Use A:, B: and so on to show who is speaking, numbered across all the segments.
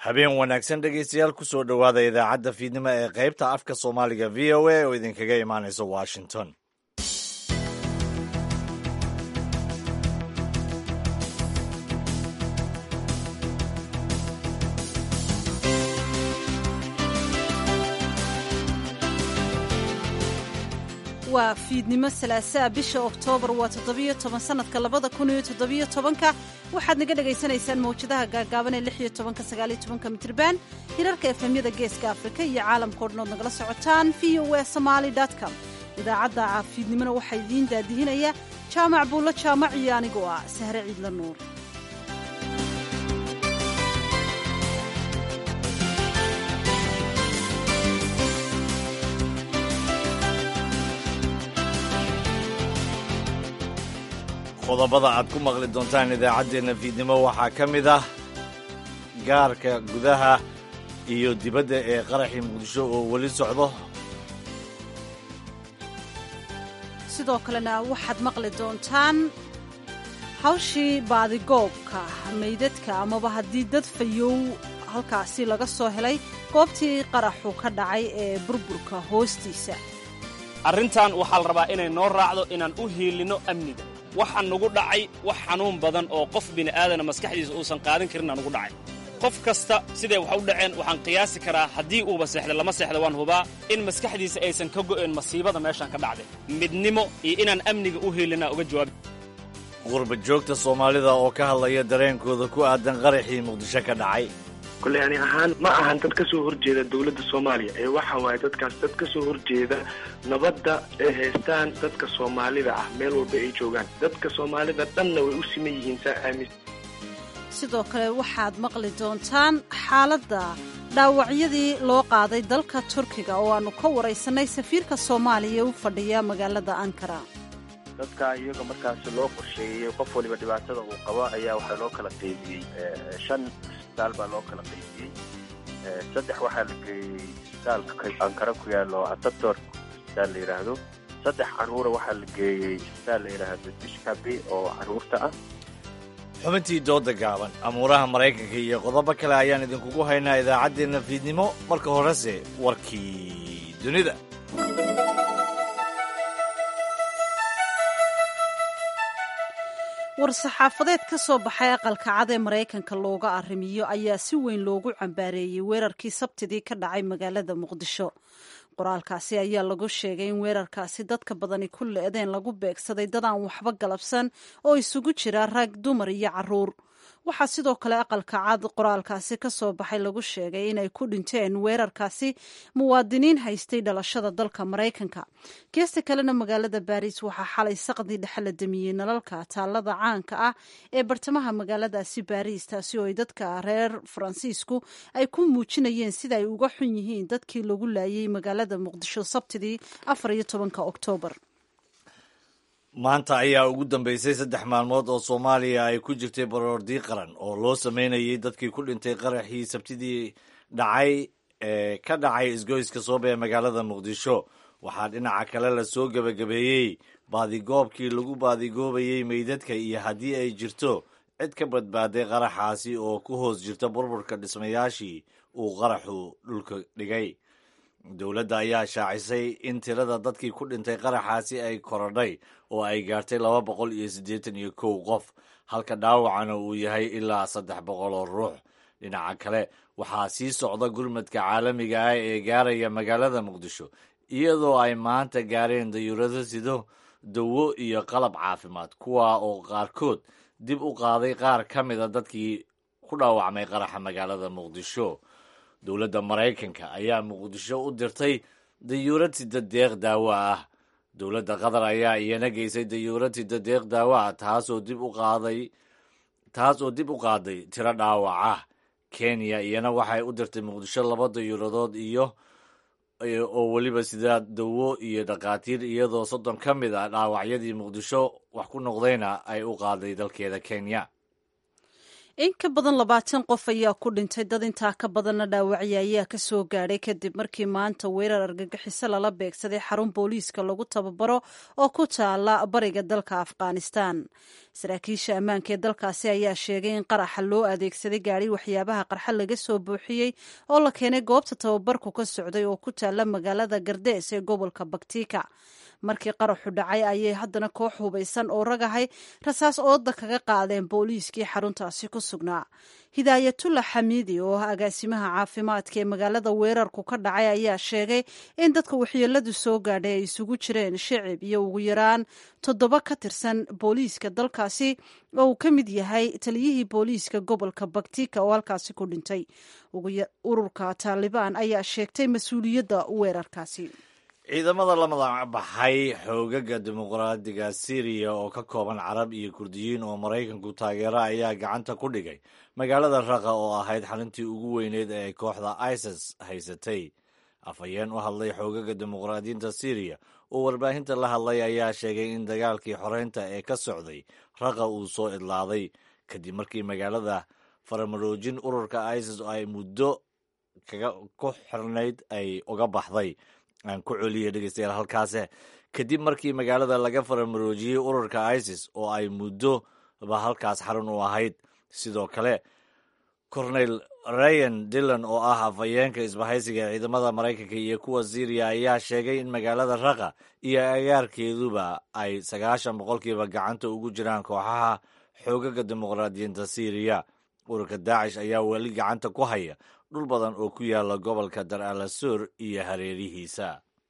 A: habeen wanaagsan dhegeystayaal kusoo dhowaada idaacadda fiidnimo ee qaybta afka soomaaliga v o a oo idinkaga imaanaysa washington
B: waa fiidnimo salaasaa bisha oktoobar waa toddobiyo toban sanadka labada kun iyo toddobiyo tobanka waxaad naga dhagaysanaysaan mawjadaha gaagaaban ee lix iyo tobanka sagaal iyo tobanka mitriban hirarka efemyada geeska afrika iyo caalamka o dhan ood nagala socotaan v o e somaali com idaacadda fiidnimona waxaa idiin daadihinaya jaamac buulla jaamac iyo anigoo ah sahre ciidla nuur
A: qodobada aad ku maqli doontaan idaacaddeenna fiidnimo waxaa ka mid ah gaarka gudaha iyo dibadda ee qaraxii muqdisho oo weli socdo
B: sidoo kalena waxaad maqli doontaan hawshii baadigoobka maydadka amaba haddii dad fayow halkaasi laga soo helay goobtii qaraxu ka dhacay ee burburka hoostiisa
C: arrintan waxaa la rabaa inay noo raacdo inaan u hiilinno amniga waxaa nugu dhacay wax xanuun badan oo qof bini'aadana maskaxdiisa uusan qaadan karinna nugu dhacay qof kasta siday wax u dhaceen waxaan qiyaasi karaa haddii uuba seexda lama seexda waan hubaa in maskaxdiisa aysan ka go'een masiibada meeshaan ka dhacday midnimo iyo inaan amniga u hiilinaa uga jawaabi
A: qurba joogta soomaalida oo ka hadlaya dareenkooda ku aadan qaraxii muqdisho ka dhacay
D: kolley ani ahaan ma ahan dad ka soo horjeeda dowladda soomaaliya ee waxa waaye dadkaas dad ka soo horjeeda nabadda ay haystaan dadka soomaalida ah meel walba ay joogaan dadka soomaalida dhanna way u siman yihiin saa aamis
B: sidoo kale waxaad maqli doontaan xaaladda dhaawacyadii loo qaaday dalka turkiga oo aannu ka waraysannay safiirka soomaaliya u fadhiya magaalada ankara
E: dadka iyaga markaas loo qorsheeyey qof waliba dhibaatada uu qabo ayaa waxaa loo kala qaybiyey shan isbitaal baa loo kala qaybiyey saddex waxaa la geeyey isbitaalka ankara ku yaalo atator isbitaal la yidhaahdo saddex caruura waxaa la geeyey isbitaal la yidhaahdo dishkabi oo caruurta ah
A: xubintii dooda gaaban amuuraha maraykanka iyo qodobo kale ayaan idinkugu haynaa idaacaddeenna fiidnimo marka horese warkii dunida
B: war-saxaafadeed ka soo baxay aqalka cad ee maraykanka looga arrimiyo ayaa si weyn loogu cambaareeyey weerarkii sabtidii ka dhacay magaalada muqdisho qoraalkaasi ayaa lagu sheegay in weerarkaasi dadka badani ku le-deen lagu beegsaday dad aan waxba galabsan oo isugu jira rag dumar iyo caruur waxaa sidoo kale aqalka cad qoraalkaasi ka soo baxay lagu sheegay inay ku dhinteen weerarkaasi muwaadiniin haystay dhalashada dalka maraykanka geesta kalena magaalada baariis waxaa xalay saqdii dhexe la damiyey nalalka taallada caanka ah ee bartamaha magaaladaasi baariis taasi oo ay dadka reer faransiisku ay ku muujinayeen sida ay uga xun yihiin dadkii lagu laayay magaalada muqdisho sabtidii afar iyo tobanka oktoobar
A: maanta ayaa ugu dambeysay saddex maalmood oo soomaaliya ay ku jirtay baroordii qaran oo loo sameynayay dadkii ku dhintay qaraxii sabtidii dhacay ee ka dhacay isgoyska soobe ee magaalada muqdisho waxaa dhinaca kale lasoo gebagabeeyey baadigoobkii lagu baadigoobayey meydadka iyo haddii ay jirto cid ka badbaaday qaraxaasi oo ku hoos jirta burburka dhismayaashii uu qaraxu dhulka dhigay dowladda ayaa shaacisay in tirada dadkii ku dhintay qaraxaasi ay korodhay oo ay gaartay laba boqol iyo siddeetan iyo kow qof halka dhaawacana uu yahay ilaa saddex boqol oo ruux dhinaca kale waxaa sii socda gurmadka caalamiga ah ee gaaraya magaalada muqdisho iyadoo ay maanta gaareen dayuurado sido dawo iyo qalab caafimaad kuwa oo qaarkood dib u qaaday qaar ka mida dadkii ku dhaawacmay qaraxa magaalada muqdisho dowladda maraykanka ayaa muqdisho u dirtay dayuurad sida deeq daawo ah dowladda qatar ayaa iyana geysay dayuurad sida deeq daawo ah taasoo dib u qaaday taas oo dib u qaaday tiro dhaawac ah kenya iyana waxay u dirtay muqdisho laba dayuuradood iyo oo weliba sidaa dawo iyo dhakhaatiir iyadoo soddon ka mid ah dhaawacyadii muqdisho wax ku noqdayna ay u qaaday dalkeeda kenya
B: in ka badan labaatan qof ayaa ku dhintay dad intaa ka badanna dhaawacya ayaa ka soo gaadhay kadib markii maanta weerar argagixiso lala beegsaday xarun booliiska lagu tababaro oo ku taala bariga dalka afghanistan saraakiisha ammaanka ee dalkaasi ayaa sheegay in qaraxa loo adeegsaday gaari waxyaabaha qarxa laga soo buuxiyey oo la keenay goobta tababarku ka socday oo ku taala magaalada gardees ee gobolka baktika markii qaraxu dhacay ayay haddana koox hubaysan oo ragahay rasaas ooda kaga qaadeen booliiskii xaruntaasi ku sugnaa hidaayatullah xamiidi oo ah agaasimaha caafimaadka ee magaalada weerarku ka dhacay ayaa sheegay in dadka waxyeeladu soo gaadhay ay isugu jireen shicib iyo ugu yaraan toddoba ka tirsan booliiska dalkaasi oo uu ka mid yahay taliyihii booliiska gobolka baktika oo halkaasi ku dhintay ururka taalibaan ayaa sheegtay mas-uuliyadda weerarkaasi
A: ciidamada la madaxbaxay xoogaga dimuqraadiga syriya oo ka kooban carab iyo kurdiyiin oo maraykanku taageera ayaa gacanta ku dhigay magaalada raqa oo ahayd xalintii ugu weyneed ee ay kooxda isis haysatay afhayeen u hadlay xoogaga dimuqraadiyiinta syriya oo warbaahinta la hadlay ayaa sheegay in dagaalkii xoreynta ee ka socday raqa uu soo idlaaday kadib markii magaalada faramaroojin ururka isis oo ay muddo ku xirnayd ay uga baxday aan ku celiya dhegeystayaal halkaase kadib markii magaalada laga faramaroojiyey ururka isis oo ay muddoba halkaas xarun u ahayd sidoo kale cornel ryan dillon oo ah afhayeenka isbahaysiga ee ciidamada maraykanka iyo kuwa syriya ayaa sheegay in magaalada raqa iyo agaarkeeduba ay sagaashan boqolkiiba gacanta ugu jiraan kooxaha xoogaga dimuqraadiyiinta syriya ururka daacish ayaa weli gacanta ku haya dhul badan oo ku yaala gobolka dar alasur iyo hareerihiisa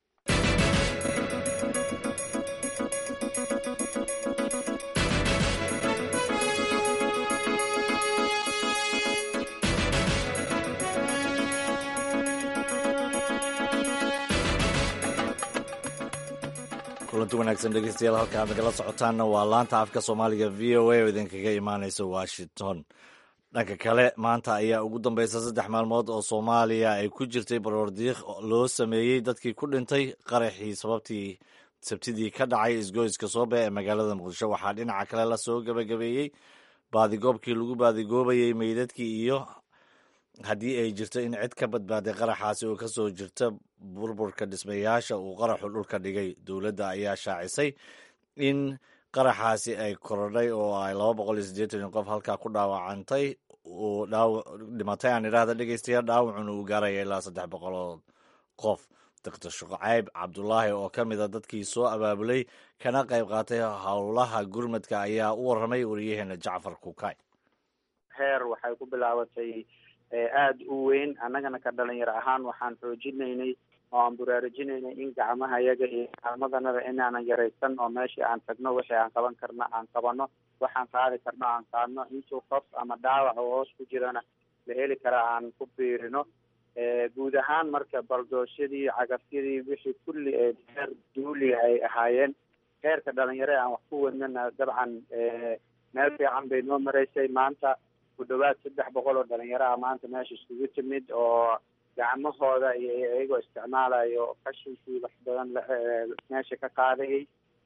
A: kulanti wanaagsan dhegeystayaal halka aad nagala socotaanna waa laanta afka soomaaliga v o a oo idinkaga imaaneysa washington dhanka kale maanta ayaa ugu dambeysa saddex maalmood oo soomaaliya ay ku jirtay baroordiiq loo sameeyey dadkii ku dhintay qaraxii sababtii sabtidii ka dhacay isgoyska soobe ee magaalada muqdisho waxaa dhinaca kale lasoo gebagabeeyey baadigoobkii lagu baadigoobayey meydadkii iyo haddii ay jirto in cid ka badbaaday qaraxaasi oo kasoo jirta burburka dhismayaasha uu qaraxu dhulka dhigay dowladda ayaa shaacisay in qaraxaasi ay korodhay oo ay laba boqol iyo siddeetan qof halkaa ku dhaawacantay uu dhimatay aan idhaahda dhegeystayaal dhaawacuna uu gaaraya ilaa saddex boqol oo qof doctor shucayb cabdulaahi oo ka mid a dadkii soo abaabulay kana qayb qaatay howlaha gurmadka ayaa u warramay wariyaheena jacfar kukay
F: heer waxay ku bilaabatay aada u weyn annagana ka dhalinyaro ahaan waxaan xoojinaynay oo aan buraarujinaynay in gacmaha iyaga iyo gacmadanada inaanan yaraysan oo meeshii aan tagno wixii aan qaban karno aan qabano waxaan qaadi karno aan qaadno intuu qof ama dhaawac oo hoos ku jirana la heli karaa aan ku biirino guud ahaan marka baldoosyadii cagafyadii wixii kulli ee heer duuli ay ahaayeen heerka dhalinyaro aan wax ku wadnana dabcan meel fiican bay noo maraysay maanta ku dhawaad saddex boqol oo dhalinyaro ah maanta meesha iskugu timid oo gacmahooda iyo iyagoo isticmaalayo qashinkii wax badan meesha ka qaadayay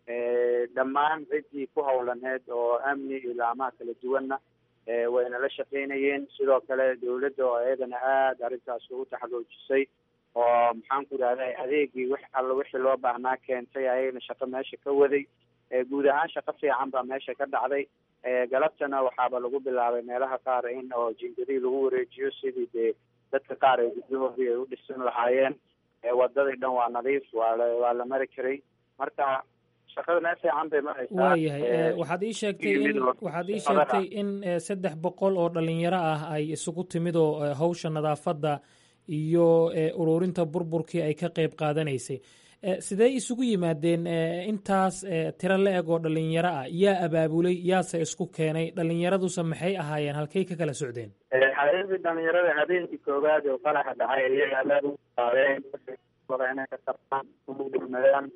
F: dhammaan ciddii ku howlaneed oo amni iyo laamaha kala duwanna wayna la shaqaynayeen sidoo kale dawladda oo iyadana aada arrintaas ugu taxaluujisay oo maxaan ku idhahday adeegii wix alla wixii loo baahnaa keentay ayagana shaqo meesha ka waday guud ahaan shaqo fiican baa meesha ka dhacday galabtana waxaaba lagu bilaabay meelaha qaar in oo jingadii lagu wareejiyo sidii dee dadka qaar ay gudyahoodii ay u dhisan lahaayeen wadadii dhan waa nadiif waa la waa la mari karay marka shaqada meel fiican bay maraysaa
G: waayahay waxaad ii sheegtay in waxaad ii sheegtay in saddex boqol oo dhalinyaro ah ay isugu timid oo hawsha nadaafadda iyo ururinta burburkii ay ka qeyb qaadanaysay sidee isugu yimaadeen intaas tiro la eg oo dhalinyaro ah yaa abaabulay yaase isku keenay dhalinyaraduse maxay ahaayeen halkay ka kala socdeen
F: xaqiiqdii dhalinyarada habeenkii koowaad oo qaraxa dhacay iyaga aad u qaadeen inay ka qabtaan udhigmadaan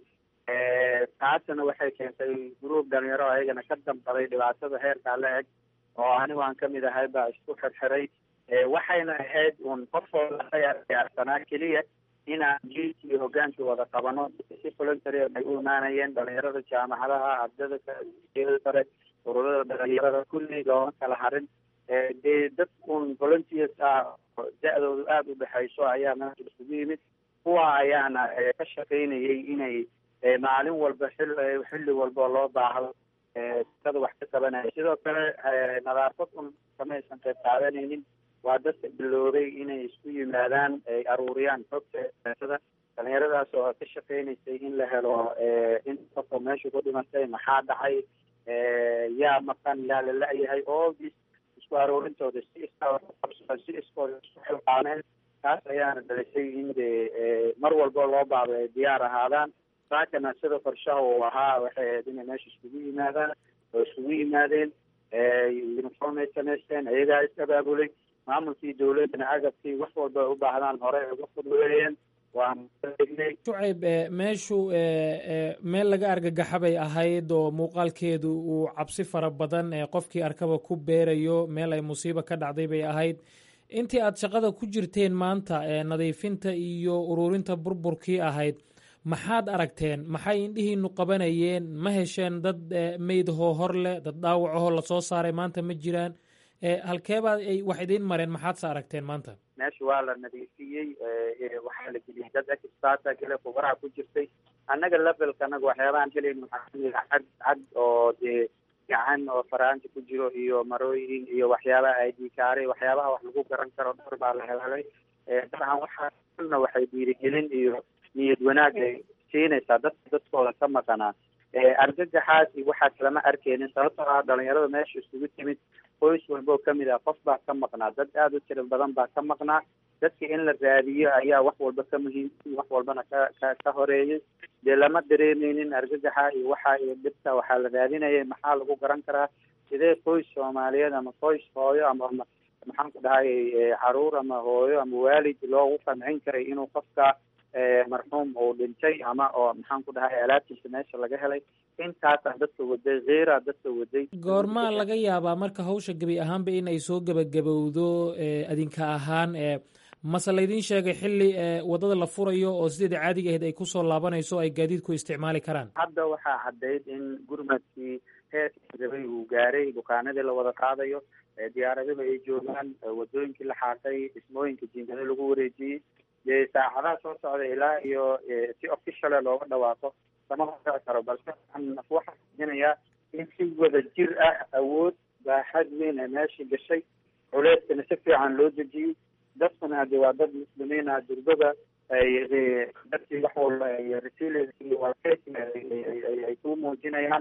F: taasna waxay keentay gruub dhalinyaro ayagana ka dambaday dhibaatada heerkaa la eg oo anigu aan kamid ahay baa isku xirxiray waxayna ahayd un qofooda diyaarsanaa keliya inaan jiilki iyo hogaankii wada qabano si voluntary ay u imaanayeen dhalinyarada jaamacadaha ardada sare ururada dhalinyarada kulli looma kala harin dee dadkun volunteers ah da-doodu aada u dhexayso ayaa meesha isugu yimid kuwa ayaana ka shaqaynayay inay maalin walba xil xilli walba loo baahdo sikada wax ka qabanaya sidoo kale nadaafad un kamaysan qayb qaadanaynin waa dadka biloobay inay isku yimaadaan ay aruuriyaan xogta eesada dhalinyaradaas oo ka shaqaynaysay in la helo in qofka meesha ku dhimatay maxaa dhacay yaa maqan yaa la la-yahay all this isku aruurintooda si iskaqabsan si iskooda isku xilqaameen taas ayaana dhalisay in de mar walba loo baado ay diyaar ahaadaan saakana sida qorshaha uu ahaa waxay ahayd inay meesha iskugu yimaadaan oo iskugu yimaadeen uniform ay samaysteen ayagaa is abaabulay maamulkii dawladdana agabkii wax walba ay u baahdaan hore ay uga fudweeyeen
G: shucayb meeshu meel laga argagaxa bay ahayd oo muuqaalkeedu uu cabsi fara badan qofkii arkaba ku beerayo meel ay musiibo ka dhacday bay ahayd intii aad shaqada ku jirteen maanta nadiifinta iyo ururinta burburkii ahayd maxaad aragteen maxay indhihiinu qabanayeen ma hesheen dad meydahoo hor leh dad dhaawacahoo lasoo saaray maanta ma jiraan halkeebaad ay wax idiin mareen maxaadse aragteen maanta
F: meesha waa la nadiifiyey waxaa la geliyey dad experta kale khubaraha ku jirtay annaga levelka anaga waxyaabahan helayn waxaa kamid a cad cad oo dee gacan oo faraanta ku jiro iyo marooyin iyo waxyaabaha idikaaray waxyaabaha wax lagu garan karo dhowr baa la helay dabcan waxaana waxay dhiirigelin iyo niyad wanaag ay siinaysaa dadka dadkooda ka maqanaa argagaxaas iyo waxaas lama arkeynin sababtoo ah dhalinyarada meesha isugu timid qoys walba oo kamid ah qof baa ka maqnaa dad aada u tiro badan baa ka maqnaa dadka in la raadiyo ayaa wax walba ka muhiimsan wax walbana ka ka ka horeeyay dee lama dareemeynin argagaxa iyo waxa iyo dhibta waxaa la raadinayay maxaa lagu garan karaa sidee qoys soomaaliyeed ama qoys hooyo ama maxaan ku dhahay caruur ama hooyo ama waalid loogu qancin karay inuu qofka marxuum uu dhintay ama oo maxaan ku dhahay alaabtiisa meesha laga helay intaasaa dadka waday kiira dadka waday
G: goormaa laga yaabaa marka hawsha gebi ahaanba in ay soo gebagabowdo adinka ahaan mase laydin sheegay xilli wadada la furayo oo sideeda caadiga ahayd ay kusoo laabanayso ay gaadiidku isticmaali karaan
F: hadda waxaa caddayd in gurmadkii heerkii rabay uu gaaray bukaanadii la wada qaadayo diyaaraduhu ay joogaan wadooyinkii la xaaqay dhismooyinka jiingado lagu wareejiyey dee saacadaha soo socda ilaa iyo si officiale looga dhawaaqo lama hortaci karo balse waxaa jinayaa in si wada jir ah awood baaxad weyn ee meesha gashay culeyskana si fiican loo dejiyey dadkuna hade waa dad muslimiin ah durbada ay dadkii wax walba ay resilience iyo walkeysi ay ku muujinayaan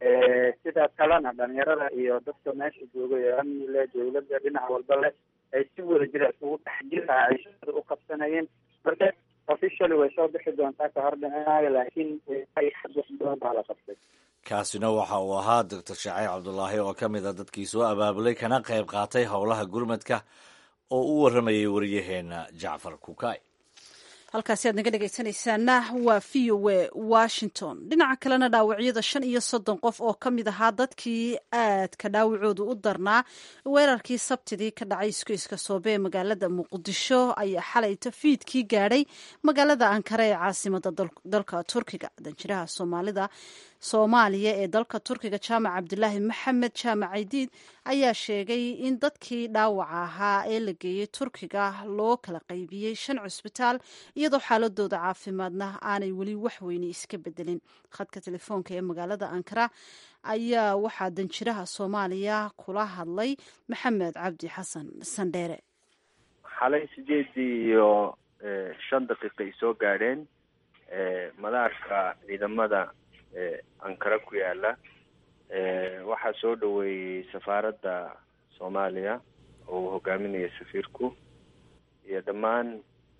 F: sidaa kalena dhalinyarada iyo dadka meesha jooga ee amni leh dawladda dhinac walba leh ay si wada jira isugu dhex jir ah ay shaqada u qabsanayeen marka officially way soo bixi doontaa ka hor dhicinayo laakiin xad wax badan baa la qabtay
A: kaasina waxa uu ahaa doctor shacayb cabdulaahi oo ka mid a dadkii soo abaabulay kana qayb qaatay howlaha gurmadka oo u warramayay waryaheena jacfar kukay
B: halkaasi aad naga dhegaysanaysaana waa v o a washington dhinaca kalena dhaawacyada shan iyo soddon qof oo ka mid ahaa dadkii aadka dhaawacoodu u darnaa weerarkii sabtidii ka dhacay isgoyska soobe ee magaalada muqdisho ayaa xalay tafiidkii gaadhay magaalada ankara ee caasimada dalka turkiga danjiraha soomaalida soomaaliya ee dalka turkiga jaamac cabdulaahi maxamed jaamac aydiid ayaa sheegay in dadkii dhaawaca ahaa ee la geeyey turkiga loo kala qaybiyey shan cusbitaal iyadoo xaaladooda caafimaadna aanay weli wax weyne iska bedelin khadka telefoonka ee magaalada ankara ayaa waxaa danjiraha soomaaliya kula hadlay maxamed cabdi xasan sandheere
E: xalay sideedii iyo shan daqiiqa ay soo gaadheen madaarka ciidamada ankara ku yaala waxaa soo dhaweeyey safaaradda soomaaliya oo uu hogaaminaya safiirku iyo dhammaan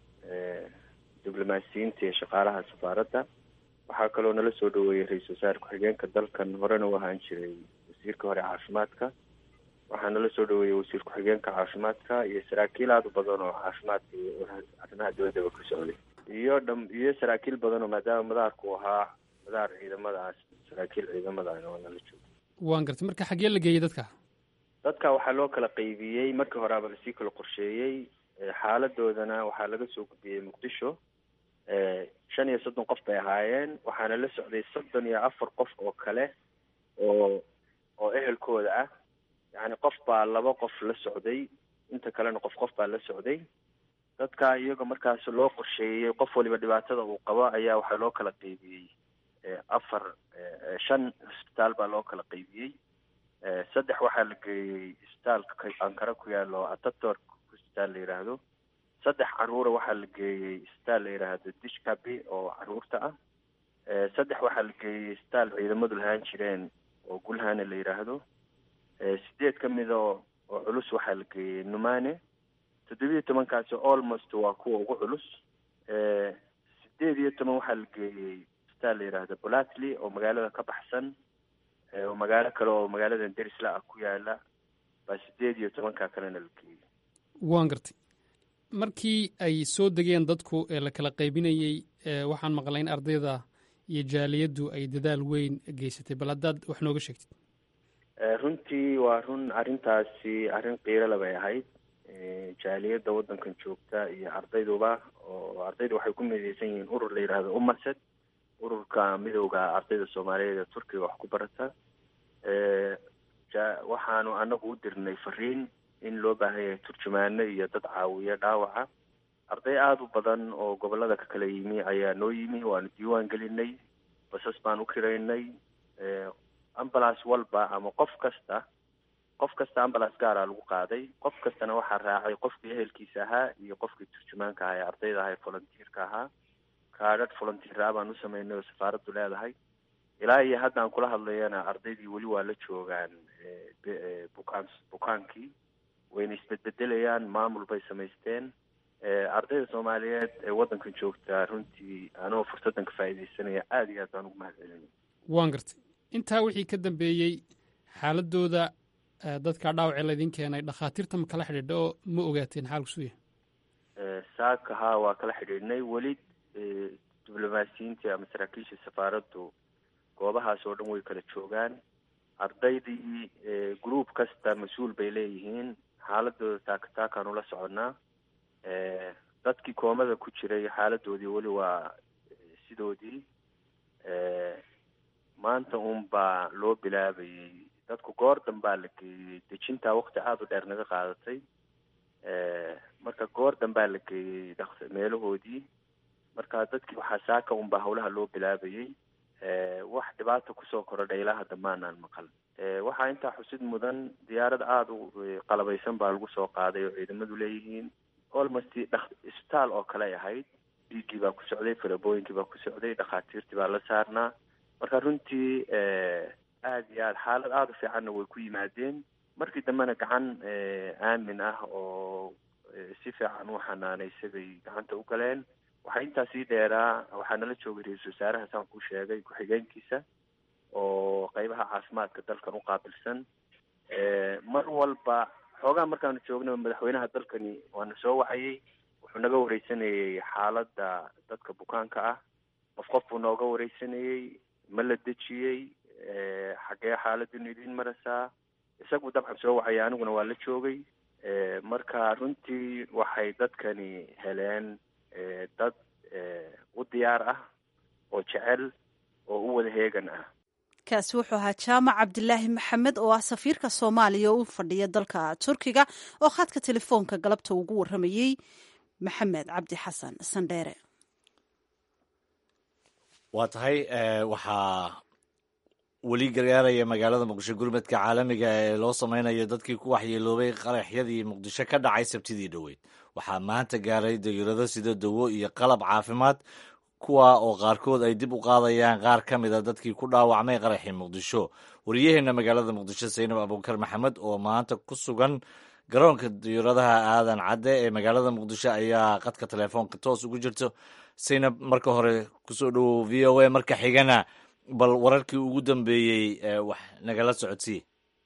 E: diblomaasiyiinta iyo shaqaalaha safaaradda waxaa kaloo nala soo dhaweeyey ra-iisul wasaare ku-xigeenka dalkan horena u ahaan jiray wasiirka hore caafimaadka waxaa nala soo dhaweeyey wasiir ku-xigeenka caafimaadka iyo saraakiil aada u badan oo caafimaadka iyo arrimaha dibadaba ka socday iyo dham iyo saraakiil badan oo maadaama madaarku ahaa madaar ciidamadaas saraakiil ciidamadaana waa nala jooga
H: waan gartay marka xaggee la geeyey dadka
E: dadka waxaa loo kala qaybiyey markii horeaba lasii kala qorsheeyey xaaladoodana waxaa laga soo gudbiyey muqdisho shan iyo soddon qof bay ahaayeen waxaana la socday soddon iyo afar qof oo kale oo oo ehelkooda ah yacni qof baa laba qof la socday inta kalena qof qof baa la socday dadka iyaga markaas loo qorsheeyey qof waliba dhibaatada uu qabo ayaa waxaa loo kala qeybiyey afar shan isbitaal baa loo kala qeybiyey saddex waxaa la geeyey isbitaalka ankara ku yaalo ataturk isbitaal la yidhaahdo saddex caruura waxaa la geeyey isbitaal la yidhaahdo dishkabi oo caruurta ah saddex waxaa la geeyey isbitaal ciidamadu lahaan jireen oo gulhane la yidhaahdo sideed ka mida oo culus waxaa la geeyey numane toddobiyo tobankaasi almost waa kuwa ugu culus sideed iyo toban waxaa la geeyey isbitaal la yidhaahdo bolatly oo magaalada ka baxsan oo magaalo kale oo magaaladan derisla ah ku yaala baa sideed iyo tobankaa kalena la geeyey
H: waan gartay markii ay soo degeen dadku ee la kala qaybinayey waxaan maqlay in ardayda iyo jaaliyaddu ay dadaal weyn geysatay bal haddaad wax nooga sheegtid
E: runtii waa run arrintaasi arrin qiirala bay ahayd jaaliyadda waddankan joogta iyo ardayduba oo ardaydu waxay ku mideysan yihiin urur la yidhaahdo umased ururka midowda ardayda soomaaliyeed ee turkiga wax ku barata waxaanu anagu u dirnay fariin in loo baahan yahay turjumaano iyo dad caawiya dhaawaca arday aada u badan oo gobolada ka kala yimi ayaa noo yimi waanu diiwaan gelinay basas baan u kiraynay ambulance walba ama qof kasta qof kasta ambulance gaaraa lagu qaaday qof kastana waxaa raacay qofkii ehelkiisa ahaa iyo qofkii turjumaanka ahaa ee ardayda ahaa ee volunteerka ahaa kaadhadh volunteera baan u sameynay oo safaaraddu leedahay ilaa iyo hadda aan kula hadlayana ardaydii weli waa la joogaan bukaan bukaankii wayna isbedbedelayaan maamul bay samaysteen ardayda soomaaliyeed ee waddankan joogta runtii anoo fursaddan ka faa'iidaysanaya aada iyo aad baan ugu mahad celinay
H: waan gartay intaa wixii ka dambeeyey xaaladooda dadka dhaawacee laydin keenay dhakhaatiirta ma kala xidhiidha oo ma ogaateen xaalku suu yahay
E: saaka haa waa kala xidhiidhnay weli diblomaasiyiintii ama saraakiisha safaaraddu goobahaas oo dhan way kala joogaan ardaydii group kasta mas-uul bay leeyihiin xaaladooda taaka taakaan ula soconnaa dadkii koomada ku jiray xaaladoodii weli waa sidoodii maanta un baa loo bilaabayey dadku goor danbaa la geeyey dejintaa waqti aada u dheer naga qaadatay marka goor danbaa la geeyey meelahoodii marka dadkii waxaa saaka unbaa hawlaha loo bilaabayey wax dhibaata kusoo korodha ilaa hadda maanaan maqal waxaa intaa xusid mudan diyaarad aada u qalabaysan baa lagu soo qaaday oo ciidamadu leeyihiin almost isbitaal oo kale ay ahayd dhiiggii baa ku socday farabooyinkii baa ku socday dhakhaatiirtii baa la saarnaa marka runtii aada iyo aad xaalad aada u fiicanna way ku yimaadeen markii dambena gacan aamin ah oo si fiican u xanaanaysay bay gacanta u galeen waxaa intaa sii dheeraa waxaa nala joogay ra-iisul wasaaraha saan kuu sheegay ku-xigeenkiisa oo qeybaha caafimaadka dalkan u qaabilsan mar walba xoogaa markaanu joognaba madaxweynaha dalkani waana soo wacayey wuxuu naga wareysanayey xaaladda dadka bukaanka ah qof qof buu nooga wareysanayey ma la dejiyey xaggee xaaladinu idiin marasaa isagu dabcan soo wacaya aniguna waa la joogay marka runtii waxay dadkani heleen dad u diyaar ah oo jecel oo u wada heegan ah
B: kaasi wuxuu ahaa jaamac cabdilaahi maxamed oo ah safiirka soomaaliya oo u fadhiya dalka turkiga oo khadka telefoonka galabta ugu waramayey maxamed cabdi xasan sandheere
A: waa tahay waxaa weli gargaaraya magaalada muqdisho gurmadka caalamiga ee loo sameynayo dadkii ku waxyeeloobay qaraxyadii muqdisho ka dhacay sabtidii dhoweyd waxaa maanta gaaray dayurado sida dawo iyo qalab caafimaad kuwa oo qaarkood ay dib u qaadayaan qaar ka mid a dadkii ku dhaawacmay qaraxii muqdisho wariyaheenna magaalada muqdisho saynab abuukar maxamed oo maanta ku sugan garoonka dayuradaha aadan cadde ee magaalada muqdisho ayaa qadka telefoonka toos ugu jirto saynab marka hore kusoo dhowow v o a marka xigana bal wararkii ugu dambeeyey wax nagala socodsii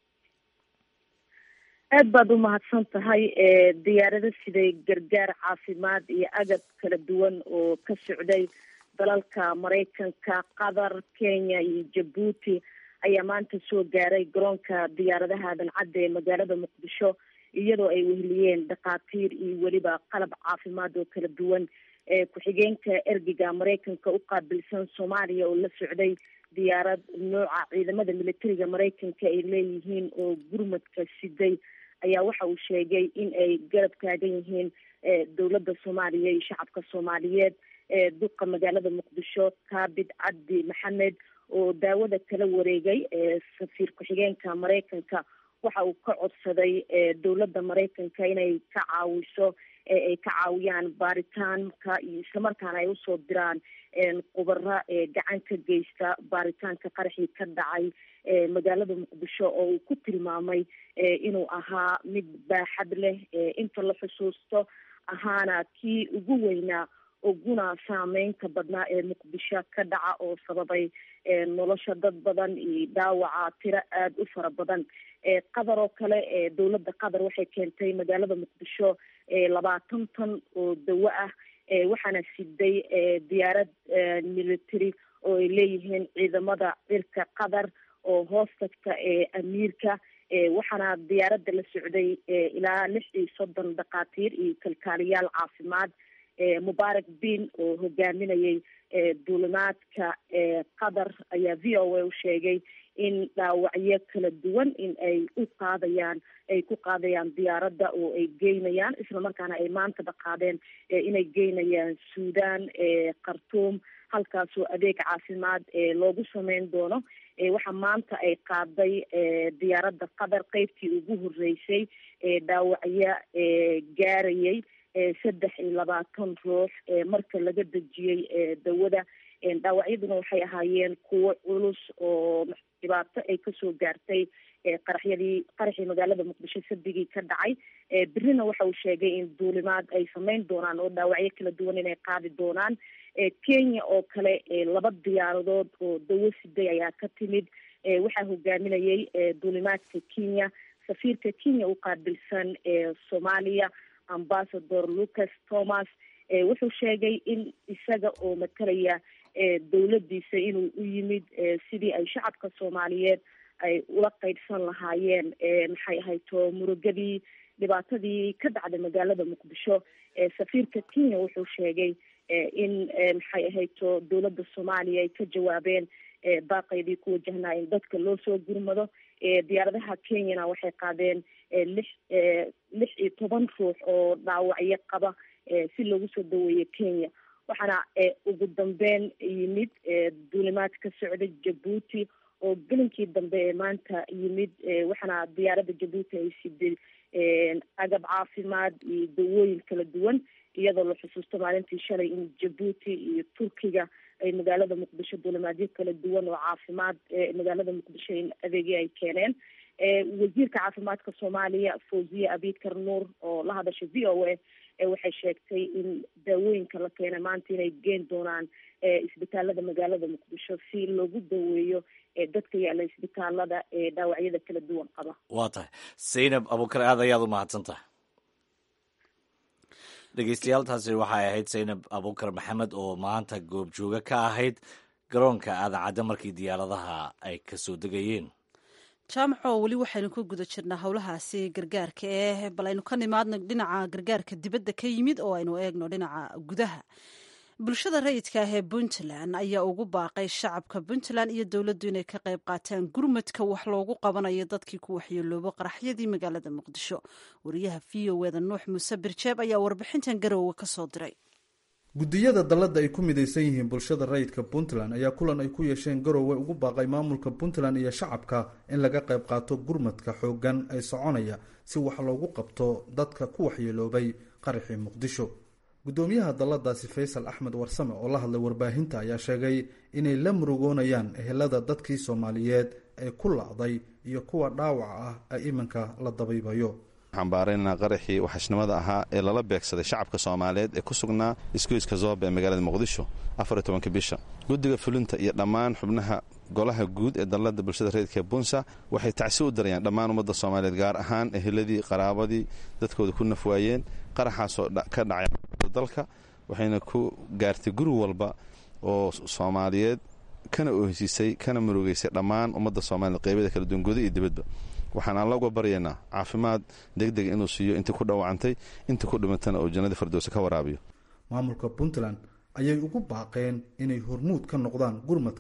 I: aad baad u mahadsan tahay diyaarado siday gargaar caafimaad iyo agab kala duwan oo ka socday dalalka maraykanka qatar kenya iyo jabuuti ayaa maanta soo gaaray garoonka diyaaradaha aadan cadde ee magaalada muqdisho iyadoo ay weheliyeen dhakhaatiir iyo weliba qalab caafimaad oo kala duwan ku-xigeenka ergiga maraykanka u qaabilsan soomaaliya oo la socday diyaarad nooca ciidamada militariga maraykanka ay leeyihiin oo gurmadka siday ayaa waxa uu sheegay in ay garab taagan yihiin dowladda soomaaliya iyo shacabka soomaaliyeed duqa magaalada muqdisho taabid cabdi maxamed oo daawada kala wareegay safiir ku-xigeenka maraykanka waxa uu ka codsaday dowladda maraykanka inay ka caawiso ay ka caawiyaan baaritaanka iyo islamarkaana ay usoo diraan khubara gacan ka geysta baaritaanka qaraxii ka dhacay magaalada muqdisho oo uu ku tilmaamay inuu ahaa mid baaxad leh inta la xusuusto ahaana kii ugu weynaa uguna saameynta badnaa ee muqdisho ka dhaca oo sababay nolosha dad badan iyo dhaawaca tiro aada u fara badan qatar oo kale dowladda qatar waxay keentay magaalada muqdisho labaatan tan oo dawo ah waxaana siday diyaarad military oo ay leeyihiin ciidamada cirka qatar oo hoos tagta amiirka waxaana diyaaradda la socday ilaa lix iyo soddon dhakhaatiir iyo kalkaaliyaal caafimaad mubaarak bin oo hogaaminayay duulimaadka qatar ayaa v o a u sheegay in dhaawacyo kala duwan in ay u qaadayaan ay ku qaadayaan diyaaradda oo ay geynayaan islamarkaana ay maanta dhaqaadeen inay geynayaan suudan khartuum halkaasoo adeeg caafimaad loogu sameyn doono waxaa maanta ay qaaday diyaaradda qatar qeybtii ugu horeysay dhaawacyo gaarayay saddex iyo labaatan ruux marka laga dejiyey dawada dhaawacyaduna waxay ahaayeen kuwo culus oo dhibaato ay kasoo gaartay qaraxyadii qaraxii magaalada muqdisho sadigii ka dhacay berrina waxa uu sheegay in duulimaad ay sameyn doonaan oo dhaawacyo kala duwan inay qaadi doonaan kenya oo kale laba diyaaradood oo dawo siday ayaa ka timid waxaa hogaaminayay duulimaadka kenya safiirka kenya u qaabilsan soomaaliya ambassador lucas thomas wuxuu sheegay in isaga oo matalaya dowladdiisa inuu u yimid sidii ay shacabka soomaaliyeed ay ula qeybsan lahaayeen maxay ahayto murugadii dhibaatadii ka dhacday magaalada muqdisho safiirka kenya wuxuu sheegay in maxay ahayto dowladda soomaaliya ay ka jawaabeen baaqaydii ku wajahnaa in dadka loo soo gurmado diyaaradaha kenyana waxay qaadeen lix lix iyo toban ruux oo dhaawacyo qaba si loogu soo daweeyo kenya waxaana ugu dambeyn yimid duulimaad ka socda jabuuti oo gelinkii dambe ee maanta yimid waxaana diyaaradda jabuuti ay siday agab caafimaad iyo dawooyin kala duwan iyadoo la xusuusto maalintii shalay in jabuuti iyo turkiga ay magaalada muqdisho duulimaadyo kala duwan oo caafimaad magaalada muqdisho in adeegyo ay keeneen wasiirka caafimaadka soomaaliya fawziye abikar nuur oo la hadashay v o a waxay sheegtay in daawooyinka la keenay maanta inay geen doonaan isbitaalada magaalada muqdisho si loogu daweeyo dadka yaalla isbitaalada ee dhaawacyada kala duwan qaba
A: waa tahay zaynab abukar aad ayaad u mahadsan tahay dhegeystayaal waxay ahayd zaynab abukar maxamed oo maanta goobjooga ka ahayd garoonka aadacadda markii diyaaradaha ay kasoo degayeen
B: jaamaco weli waxaynu ku guda jirnaa howlahaasi gargaarka ee bal aynu ka nimaadno dhinaca gargaarka dibadda ka yimid oo aynu eegno dhinaca gudaha bulshada rayidka ah ee puntland ayaa ugu baaqay shacabka puntland iyo dowladdu inay ka qayb qaataan gurmadka wax loogu qabanayo dadkii ku waxyeeloobo qaraxyadii magaalada muqdisho wariyaha v o eda nuux muuse birjeeb ayaa warbixintan garoowe ka soo diray
J: guddiyada dalladda ay ku midaysan yihiin bulshada rayidka puntland ayaa kulan ay ku yeesheen garowe ugu baaqay maamulka puntland iyo shacabka in laga qayb qaato gurmadka xooggan ee soconaya si wax loogu qabto dadka ku waxyeeloobay qaraxii muqdisho guddoomiyaha dalladaasi faysal axmed warsame oo la hadlay warbaahinta ayaa sheegay inay la murugoonayaan ehelada dadkii soomaaliyeed ee ku lacday iyo kuwa dhaawaca ah ee iminka la dabaybayo
K: xambaaraynaa qaraxii waxashnimada ahaa ee lala beegsaday shacabka soomaaliyeed ee ku sugnaa isgoyska zooba ee magaalada muqdisho afariy tobanka bisha guddiga fulinta iyo dhammaan xubnaha golaha guud ee dallada bulshada reedka ee bunsa waxay tacsi u darayaan dhammaan ummadda soomaaliyeed gaar ahaan eheladii qaraabadii dadkooda ku nafwaayeen qaraxaasoo ka dhacay dalka waxayna ku gaartay guri walba oo soomaaliyeed kana ohsiisay kana murugeysay dhammaan ummadda soomaliyeed qeybada kala duwan guda iyo dibadba waxaan alla uga baryaynaa caafimaad degdeg inuu siiyo intii ku dhawacantay intii ku dhimatana oo jannadii fardowsa ka waraabiyo
J: maamulka puntland ayay ugu baaqeen inay hormuud ka noqdaan gurmadka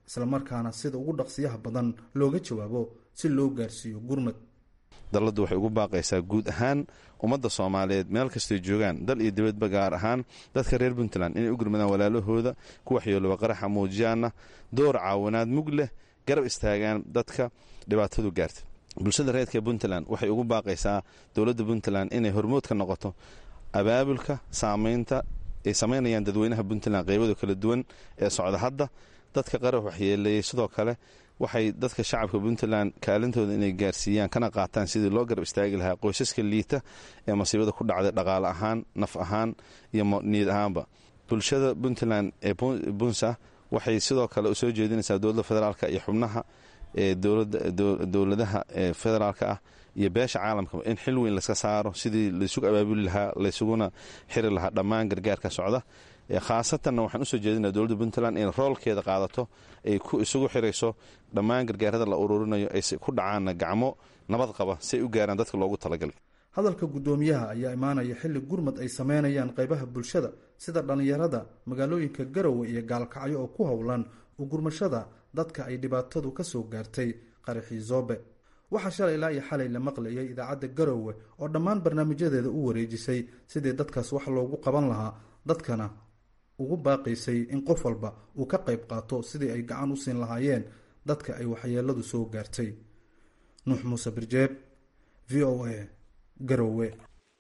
J: islamarkaana sida ugu dhaqsiyaha badan looga jawaabo si loo gaarsiiyo gurmad
K: dalladdu waxay ugu baaqaysaa guud ahaan ummadda soomaaliyeed meel kastoy joogaan dal iyo dibadba gaar ahaan dadka reer puntland inay u gurmadaan walaalahooda ku waxyeelooba qaraxa muujiyaana door caawinaad mug leh garab istaagaan dadka dhibaatadu gaarta bulshada reedka puntland waxay ugu baaqaysaa dowladda puntland inay hormood ka noqoto abaabulka saamaynta ay samaynayaan dadweynaha puntland qeybada kala duwan ee socda hadda dadka qarax waxyeeleeyey sidoo kale waxay dadka shacabka puntland kaalintooda inay gaarsiiyaan kana qaataan sidii loo garab istaagi lahaa qoysaska liita ee masiibada ku dhacday dhaqaale ahaan naf ahaan iyo niyad ahaanba bulshada puntland ee bunsa waxay sidoo kale soo jeedinaysaa dowladda federaalk iyo xubnaha ee dowladaha federaalka ah iyo beesha caalamka in xil weyn laska saaro sidii laysugu abaabuli lahaa laysuguna xiri lahaa dhammaan gargaarka socda khaasatanna waxaan usoo jeedinaa dowladda puntland in roolkeeda qaadato ay isugu xirayso dhammaan gargaarada la ururinayo ay ku dhacaanna gacmo nabad qaba si ay u gaaraan dadka loogu talagalay
J: hadalka guddoomiyaha ayaa imaanaya xilli gurmad ay sameynayaan qaybaha bulshada sida dhallinyarada magaalooyinka garowe iyo gaalkacyo oo ku howlan u gurmashada dadka ay dhibaatadu ka soo gaartay qaraxii zoobe waxaa shalay ilaa iyo xalay la maqlayay idaacadda garowe oo dhammaan barnaamijyadeeda u wareejisay sidii dadkaas wax loogu qaban lahaa dadkana ugu baaqaysay in qof walba uu ka qayb qaato sidii ay gacan u siin lahaayeen dadka ay waxyeeladu soo gaartay nuux muuse birjeeb v o a garowe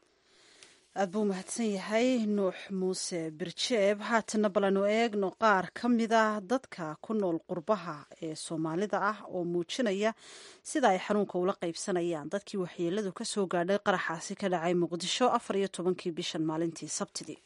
B: aad buu mahadsan yahay nuux muuse birjeeb haatana balanu eegno qaar ka mida dadka ku nool qurbaha ee soomaalida ah oo muujinaya sida ay xanuunka ula qaybsanayaan dadkii waxyeeladu ka soo gaadhay qaraxaasi ka dhacay muqdisho afar iyo tobankii bishan maalintii sabtidii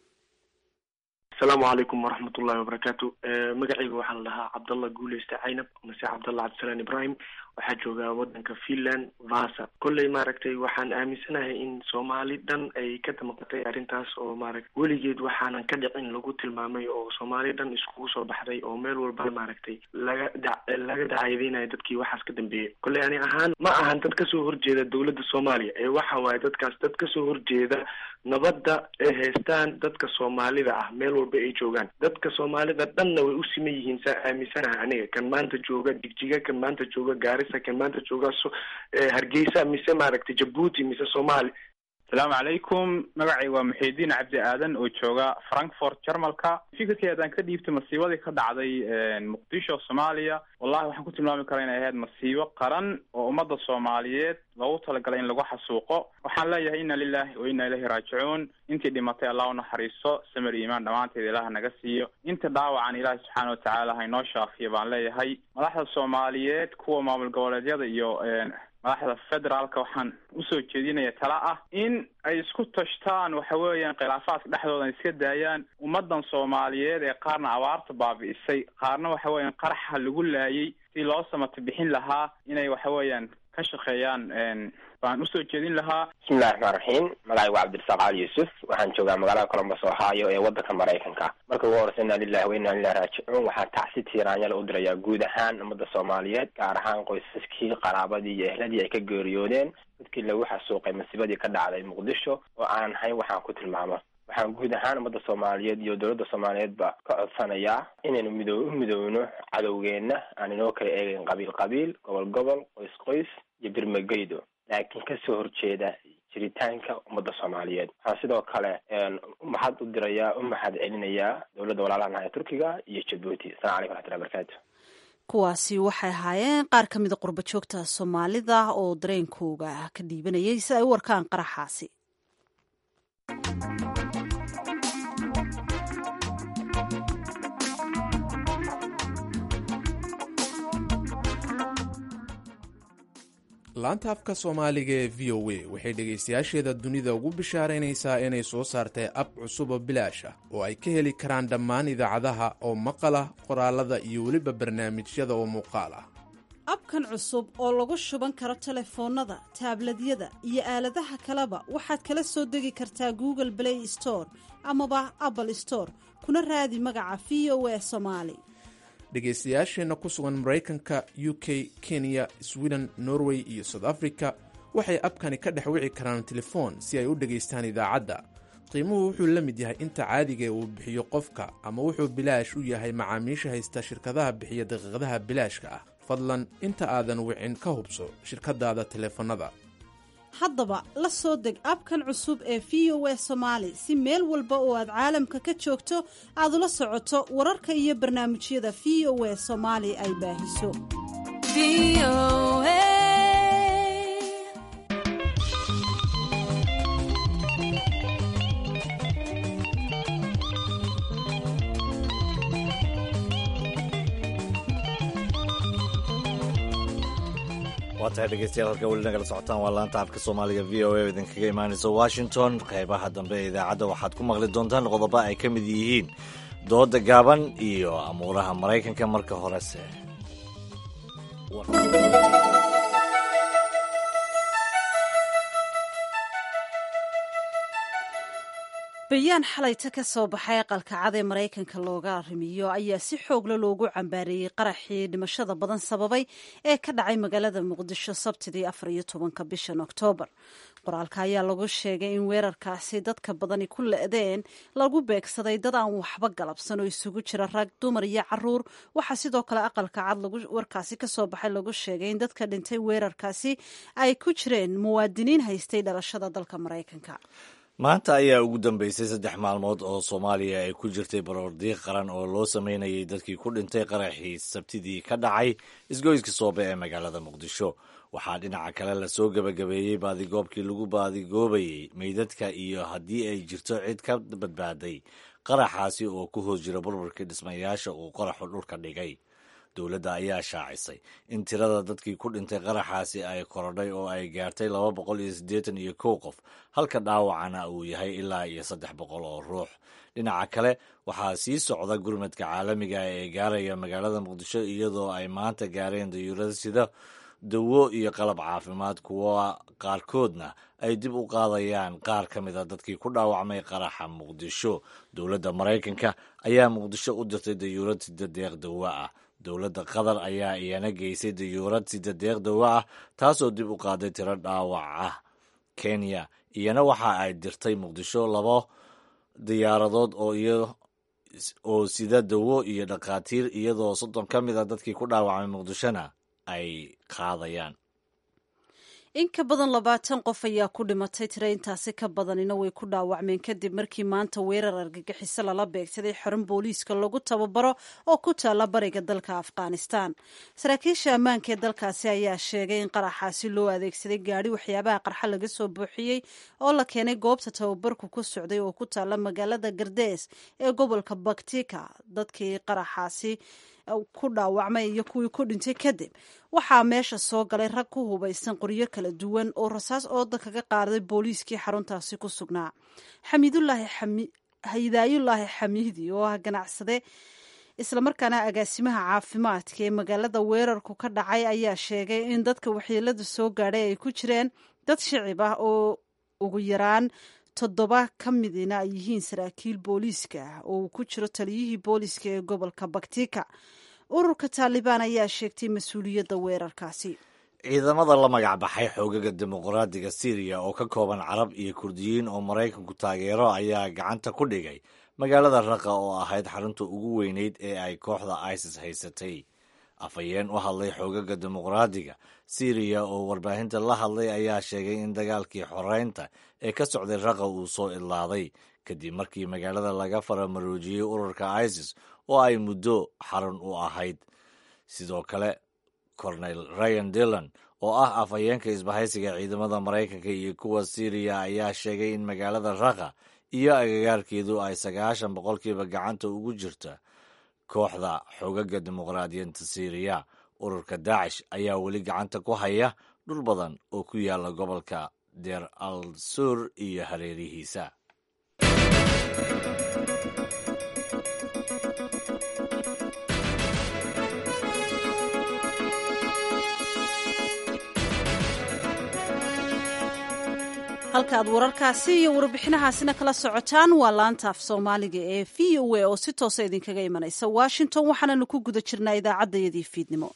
D: asalaamu calaykum waraxmat ullahi wabarakaatu magacayga waxaa la dhahaa cabdallah guuleyste caynab mase cabdallah cabdisalaan ibrahim waxaa joogaa wadanka finland vasa kolley maaragtay waxaan aaminsanahay in soomaali dhan ay ka damaqatay arrintaas oo maaragta weligeed waxaanan ka dhicin lagu tilmaamay oo soomaali dhan iskugu soo baxday oo meel walba maaragtay laga da laga dacaydeynayo dadkii waxaas ka dambeeyey kolley ani ahaan ma ahan dad kasoo horjeeda dowladda soomaaliya ee waxa waaye dadkaas dad kasoo horjeeda nabadda ay haystaan dadka soomaalida ah meel walba ay joogaan dadka soomaalida dhanna way u siman yihiin saa aaminsanaha aniga kan maanta jooga jigjiga kan maanta jooga gaarisa kan maanta jooga so hargeysa mise maaragtay jabuuti mise soomaali
L: asalaamu calaykum magacay waa muxiidiin cabdi aadan oo jooga frankfort jarmalka fikirkii haddaan ka dhiibtay masiibadii ka dhacday muqdisho soomaaliya wallahi waxaan ku tilmaami karaa inay ahayd masiibo qaran oo ummadda soomaaliyeed loogu talagalay in lagu xasuuqo waxaan leeyahay inna lilahi wa inna ilahi raajicuun intii dhimatay allah u naxariisto samir iimaan dhammaanteed ilaah naga siiyo inta dhaawacan ilaahi subxaana watacaala haynoo shaafiyo baan leeyahay madaxda soomaaliyeed kuwa maamul goboleedyada iyo madaxda federaalka waxaan usoo jeedinaya tala ah in ay isku tashtaan waxa weeyaan khilaafaadka dhexdooda ay iska daayaan ummadan soomaaliyeed ee qaarna abaarta baabi'isay qaarna waxa weeyaan qaraxa lagu laayay si loo samata bixin lahaa inay waxa weeyaan ka shaqeeyaan baan usoo jeedin lahaa
M: bismillahi raxmaan raxiim magacay waa cabdirasaaq cali yuusuf waxaan joogaa magaalada colombos ohio ee wadanka maraykanka marka ugu horeysa inna lilahi wa inna ilahi raajicuun waxaa tacsi tiiraanyala u dirayaa guud ahaan ummadda soomaaliyeed gaar ahaan qoysaskii qaraabadii iyo ehladii ay ka geeriyoodeen dadkii lagu xasuuqay masiibadii ka dhacday muqdisho oo aanan hayn waxaan ku tilmaamo waxaan guud ahaan ummadda soomaaliyeed iyo dowladda soomaaliyeedba ka codsanayaa inaynu mido u midoowno cadowgeenna aan inoo kala eegeyn qabiil qabiil gobol gobol qoys qoys iyo birmageydo laakiin kasoo horjeeda jiritaanka ummadda soomaaliyeed waxaan sidoo kale mahad u dirayaa u mahad celinayaa dowladda walaalaha ee turkiga iyo jabuuti asalamu calaykum raxmatullahi barakaatu
B: kuwaasi waxay ahaayeen qaar ka mida qurba joogta soomaalida oo dareenkooga ka dhiibanayay si ay u warkaan qaraxaasi
N: laanta afka soomaaliga ee v o a waxay dhegaystayaasheeda dunida ugu bishaaraynaysaa inay soo saartay ab cusub oo bilaash ah oo ay ka heli karaan dhammaan idaacadaha oo maqala qoraalada iyo weliba barnaamijyada oo muuqaal ah
B: abkan cusub oo lagu shuban karo telefoonnada taabladyada iyo aaladaha kaleba waxaad kala soo degi kartaa google play store amaba apple store kuna raadi magaca v o a somaali
N: dhegaystayaasheenna ku sugan maraykanka u k kenya sweden norway iyo south africa waxay abkani ka dhex wici karaan telefoon si ay u dhegaystaan idaacadda qiimuhu wuxuu la mid yahay inta caadigae uu bixiyo qofka ama wuxuu bilaash u yahay macaamiisha haysta shirkadaha bixiya daqiiqadaha bilaashka ah fadlan inta aadan wicin ka hubso shirkadaada taleefannada
B: haddaba la soo deg abkan cusub ee v o a somaali si meel walba oo aad caalamka ka joogto aad ula socoto wararka iyo barnaamijyada v o a soomaali ay baahiso
A: waa tahay dhegeystayaal halka weli nagala socotaan waa laanta afka soomaaliga v o a oo idinkaga imaanaysa washington qeybaha dambe ee idaacadda waxaad ku maqli doontaan qodobo ay ka mid yihiin dooda gaaban iyo amuuraha maraykanka marka horese
B: bayaan xalayta ka soo baxay aqalka cad ee maraykanka looga arrimiyo ayaa si xoogla loogu cambaareeyey qaraxii dhimashada badan sababay ee ka dhacay magaalada muqdisho sabtidii afar iyo tobanka bishan oktoobar qoraalka ayaa lagu sheegay in weerarkaasi dadka badani ku le-deen lagu beegsaday dad aan waxba galabsan oo isugu jira rag dumar iyo caruur waxaa sidoo kale aqalka cad warkaasi kasoo baxay lagu sheegay in dadka dhintay weerarkaasi ay ku jireen muwaadiniin haystay dhalashada dalka maraykanka
A: maanta ayaa ugu dambeysay saddex maalmood oo soomaaliya ay ku jirtay baroordiiq qaran oo loo sameynayay dadkii ku dhintay qaraxii sabtidii ka dhacay isgoyska soobe ee magaalada muqdisho waxaa dhinaca kale lasoo gebagabeeyey baadigoobkii lagu baadigoobayey meydadka iyo haddii ay jirto cid ka badbaaday qaraxaasi oo ku hoos jira burburkii dhismayaasha uu qaraxu dhulka dhigay dowladda ayaa shaacisay in tirada dadkii ku dhintay qaraxaasi ay korodhay oo ay gaartay laba boqol iyo siddeetan iyo kow qof halka dhaawacana uu yahay ilaa iyo saddex boqol oo ruux dhinaca kale waxaa sii socda gurmadka caalamiga ee gaaraya magaalada muqdisho iyadoo ay maanta gaareen dayuurada sida dawo iyo qalab caafimaad kuwa qaarkoodna ay dib u qaadayaan qaar ka mid a dadkii ku dhaawacmay qaraxa muqdisho dowladda maraykanka ayaa muqdisho u dirtay dayuurad sida deeq dawo ah dowladda qatar ayaa iyana geysay dayuurad sida deeq dawo ah taasoo dib u qaaday tiro dhaawac ah kenya iyana waxa ay dirtay muqdisho labo diyaaradood oo sida dawo iyo dhakhaatiir iyadoo soddon ka mid a dadkii ku dhaawacmay muqdishona ay qaadayaan
B: in ka badan labaatan qof ayaa ku dhimatay tiro intaasi ka badanina way ku dhaawacmeen kadib markii maanta weerar argagixiso lala beegsaday xarun booliiska lagu tababaro oo ku taalla bariga dalka afghanistan saraakiisha ammaanka ee dalkaasi ayaa sheegay in qaraxaasi loo adeegsaday gaadhi waxyaabaha qarxa laga soo buuxiyey oo la keenay goobta tababarku ku socday oo ku taalla magaalada gardees ee gobolka baktika dadkii qaraxaasi ku dhaawacmay iyo kuwii ku dhintay kadib waxaa meesha soo galay rag ku hubaysan qoryo kala duwan oo rasaas ooda kaga qaaday booliiskii xaruntaasi ku sugnaa hidaayullaahi xamiidi oo ah ganacsade islamarkaana agaasimaha caafimaadka ee magaalada weerarku ka dhacay ayaa sheegay in dadka waxyeelada soo gaadhay ay ku jireen dad shicib ah oo ugu yaraan toddoba ka midina ay yihiin saraakiil booliiska ah oo uu ku jiro taliyihii booliiska ee gobolka baktika ururka taalibaan ayaa sheegtay mas-uuliyadda weerarkaasi
A: ciidamada la magac baxay xoogaga dimuqraadiga syriya oo ka kooban carab iyo kurdiyiin oo maraykanku taageero ayaa gacanta ku dhigay magaalada raqa oo ahayd xarunta ugu weyneyd ee ay kooxda isis haysatay afhayeen u hadlay xoogaga dimuqraadiga syriya oo warbaahinta la hadlay ayaa sheegay in dagaalkii xoreynta ee ka socday raqa uu soo idlaaday kadib markii magaalada laga faramaroojiyey ururka isis oo ay muddo xarun u ahayd sidoo kale cornel ryan dillon oo ah afhayeenka isbahaysiga ciidamada maraykanka iyo kuwa syriya ayaa sheegay in magaalada raqa iyo agagaarkeedu ay sagaashan boqolkiiba gacanta ugu jirta kooxda xoogaga dimuqraadiyinta syriya ururka daacish ayaa weli gacanta ku haya dhul badan oo ku yaala gobolka deer al sur iyo hareerihiisa
B: halkaaad wararkaasi iyo warbixinahaasina kala socotaan waa laanta af soomaaliga ee v o a oo si toosa idinkaga imanaysa washington waxaananu ku guda jirnaa idaacaddayadii fiidnimo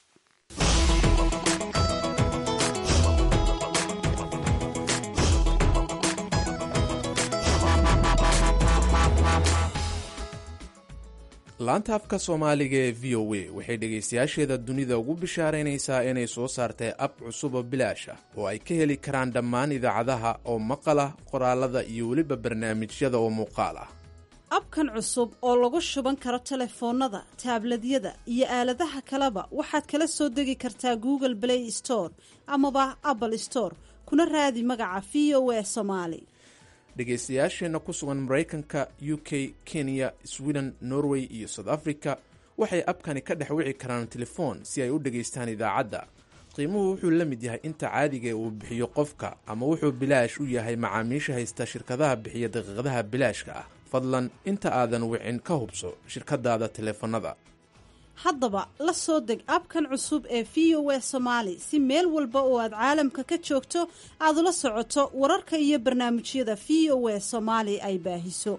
N: laanta afka soomaaliga ee v o a waxay dhegaystayaasheeda dunida ugu bishaaraynaysaa inay soo saartay ab cusub oo bilaash ah oo ay ka heli karaan dhammaan idaacadaha oo maqala qoraalada iyo weliba barnaamijyada oo muuqaal ah
B: abkan cusub oo lagu shuban karo telefoonnada taabladyada iyo aaladaha kaleba waxaad kala soo degi kartaa google play store amaba apple store kuna raadi magaca v o a somaali
N: dhegaystayaasheenna ku sugan maraykanka u k kenya sweden norway iyo south africa waxay abkani ka dhex wici karaan telefoon si ay u dhegaystaan idaacadda qiimuhu wuxuu la mid yahay inta caadigae uu bixiyo qofka ama wuxuu bilaash u yahay macaamiisha haysta shirkadaha bixiya daqiiqadaha bilaashka ah fadlan inta aadan wicin ka hubso shirkadaada teleefanada
B: haddaba la soo deg abkan cusub ee v o a somaali si meel walba oo aad caalamka ka joogto aad ula socoto wararka iyo barnaamijyada v o a soomaali ay baahiso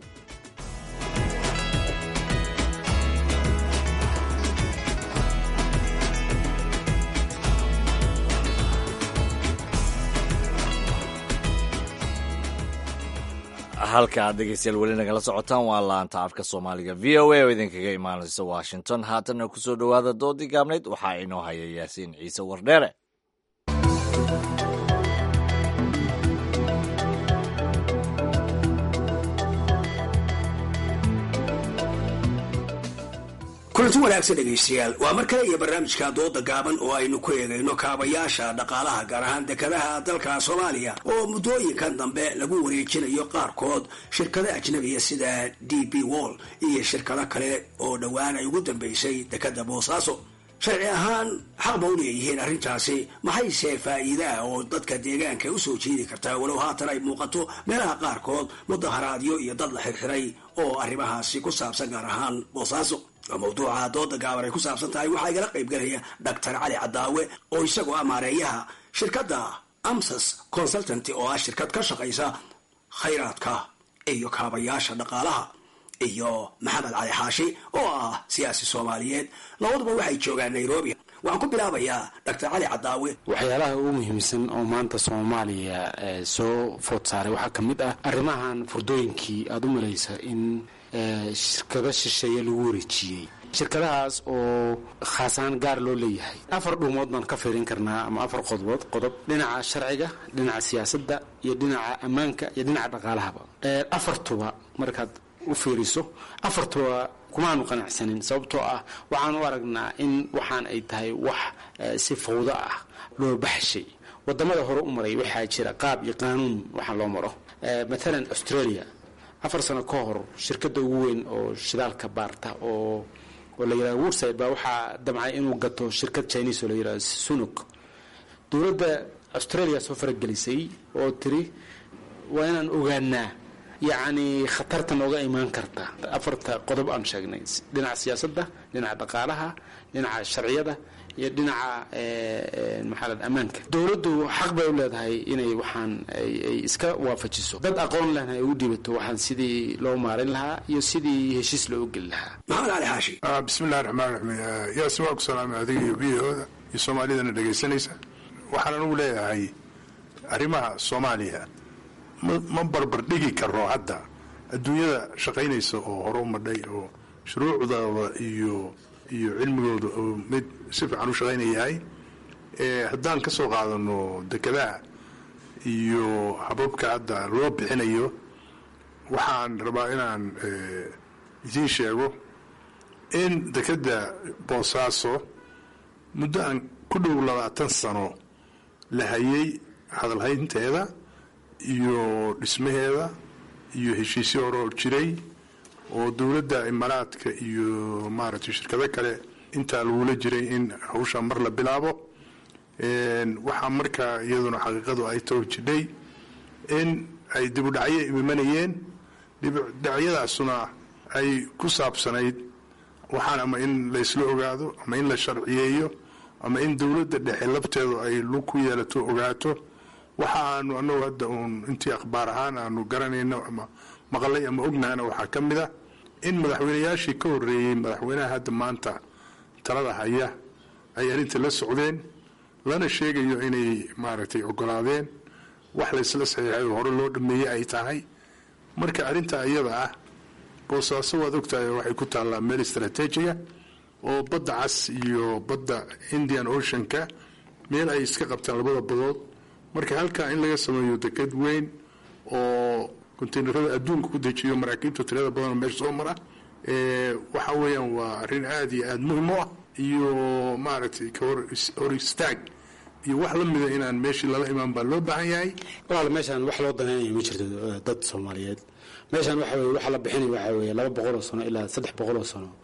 A: halka aad dhegeystayaal weli nagala socotaan waa laanta afka soomaaliga v o a oo idinkaga imaanaysa washington haatanna kusoo dhowaada doodii gaabnayd waxaa inoo haya yaasiin ciise wardheere
O: kulanti wanaagsan dhegaystayaal waa mar kale iyo barnaamijka dooda gaaban oo aynu ku eegayno kaabayaasha dhaqaalaha gaar ahaan dekadaha dalka soomaaliya oo muddooyinkan dambe lagu wareejinayo qaarkood shirkado ajnabiya sida d b wall iyo shirkado kale oo dhowaan ay ugu dambeysay dekada boosaaso sharci ahaan xaq ba u leeyihiin arrintaasi maxayse faa'iidaha oo dadka deegaanka usoo jiidi kartaa walow haatan ay muuqato meelaha qaarkood mudaharaadyo iyo dad la xirxiray oo arrimahaasi ku saabsan gaar ahaan boosaaso oo mawduuca dooda gaaban ay ku saabsan tahay waxaa igala qaybgalaya doctor cali cadaawe oo isagoo ah maareeyaha shirkadda amsas consultanty oo ah shirkad ka shaqaysa khayraadka iyo kaabayaasha dhaqaalaha iyo maxamed cali xaashi oo ah siyaasi soomaaliyeed labaduba waxay joogaan nairobi waxaan ku bilaabayaa doctor cali cadaawe
P: waxyaalaha ugu muhiimsan oo maanta soomaaliya soo food saaray waxaa ka mid ah arrimahan furdooyinkii aada u malaysa in shirkado shisheeye lagu wareejiyey shirkadahaas oo khaasaan gaar loo leeyahay afar dhuumood baan ka fiirin karnaa ama afar qodobood qodob dhinaca sharciga dhinaca siyaasadda iyo dhinaca ammaanka iyo dhinaca dhaqaalahaba afartuba markaad u fiiriso afartuba kumaanu qanacsanin sababtoo ah waxaan u aragnaa in waxaan ay tahay wax si fawdo ah loo baxshay wadamada hore u maray waxaa jira qaab iyo qaanuun waxaa loo maro matalan australia afar sano ka hor shirkadda ugu weyn oo shidaalka baarta oo oo la yidhahdo woodside baa waxaa damcay inuu gato shirkad chinese oo la yidhahdo sunuk dowladda australia soo faragelisay oo tiri waa inaan ogaanaa yacni khatarta nooga imaan karta afarta qodob aan sheegnay dhinaca siyaasadda dhinaca dhaqaalaha dhinaca sharciyada iyo dhinaca maxaa la ammaanka dowladdu xaq bay u leedahay inay waxaan ay iska waafajiso dad aqoon lehna ay u dhiibato waxaan sidii loo maarin lahaa iyo sidii heshiis loo geli lahaa
O: maxamed cali xaashi
Q: bismillahi raxmaan raxiim yaasin waa ku salaamay adiga iyo biyahooda iyo soomaalidana dhegaysanaysa waxaan anugu leeyahay arrimaha soomaaliya ma barbar dhigi karo hadda adduunyada shaqaynaysa oo hore u madhay oo shuruucdooda iyo iyo cilmigooda oo mid si fiican u shaqaynaya yahay haddaan ka soo qaadano dekadaha iyo hababka hadda loo bixinayo waxaan rabaa inaan idiin sheego in dekadda boosaaso muddo aan ku dhow labaatan sano la hayay hadalhaynteeda iyo dhismaheeda iyo heshiisyo horoo jiray oo dowladda imaaraadka iyo maaragtay shirkado kale intaa lagula jiray in hawsha mar la bilaabo waxaa markaa iyaduna xaqiiqadu ay too jidhay in ay dibudhacyo imanayeen dibudhacyadaasuna ay ku saabsanayd waxaan ama in laysla ogaado ama in la sharciyeeyo ama in dowladda dhexe labteedu ay lug ku yeelato ogaato waxa aanu anagu hadda uun intii akhbaar ahaan aanu garanayno ama maqalay ama ognahana waxaa ka mid a in madaxweynayaashii ka horeeyey madaxweynaha hadda maanta talada haya ay arrinta la socdeen lana sheegayo inay maaragtay ogolaadeen wax laysla saxiixay oo hore loo dhameeyey ay tahay marka arrinta iyada ah boosaaso waad ogtahay waxay ku taallaa meel istraatiijiya oo badda cas iyo badda indian oceanka meel ay iska qabtaan labada badood marka halkaa in laga sameeyo deked weyn oo konteynerada adduunka ku dejiyo maraakiibta tirada badanoo meesha soo mara waxa weeyaan waa arrin aada iyo aada muhim u ah iyo maaragtay kahor istaag iyo wax la mida inaan meeshii lala imaan baa loo baahan yahay
P: walaal meeshaan wax loo danaynayo ma jirto dad soomaaliyeed meeshaan waxa weye waxa la bixinaya waxa weeye laba boqol oo sano ilaa saddex boqol oo sano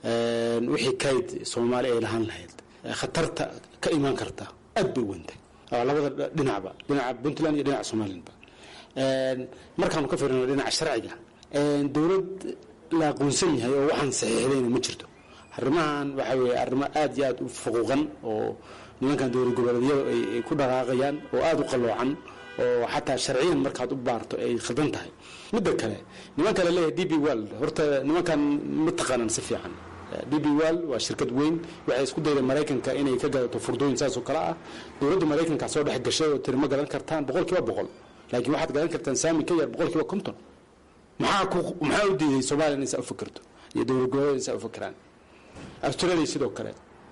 P: wixii kayd soomaali ay lahaan lahayd khatarta ka imaan karta aad bay u wentay labada dhinacba dhinaca puntland iyo dhinaca somalilandba markaanu ka fiirino dhinaca sharciga dowlad la aqoonsan yahay oo waxaan saxiixdayna ma jirto arrimahan waxa weeye arrimo aad iyo aad u fuquuqan oo nimankan dowlad goboleedyadu ay ku dhaqaaqayaan oo aada u qalloocan oo xataa sharciyan markaad u baarto ay khaldan tahay midda kale nimanka la leeyahay d b world horta nimankan ma taqaanaan si fiican d b world waa shirkad weyn waxay isku dayda maraykanka inay ka gadato furdooyin saas oo kale ah dowladda maraykanka soo dhex gashay oo tiri ma gadan kartaan boqol kiiba boqol laakiin waxaad gadan kartaan saami ka yar boqol kiiba konton maxaa ku maxaa u diiday soomaaliya inay saa u fikirto iyo dowlad goboleed inay saa u fikiraan australia sidoo kale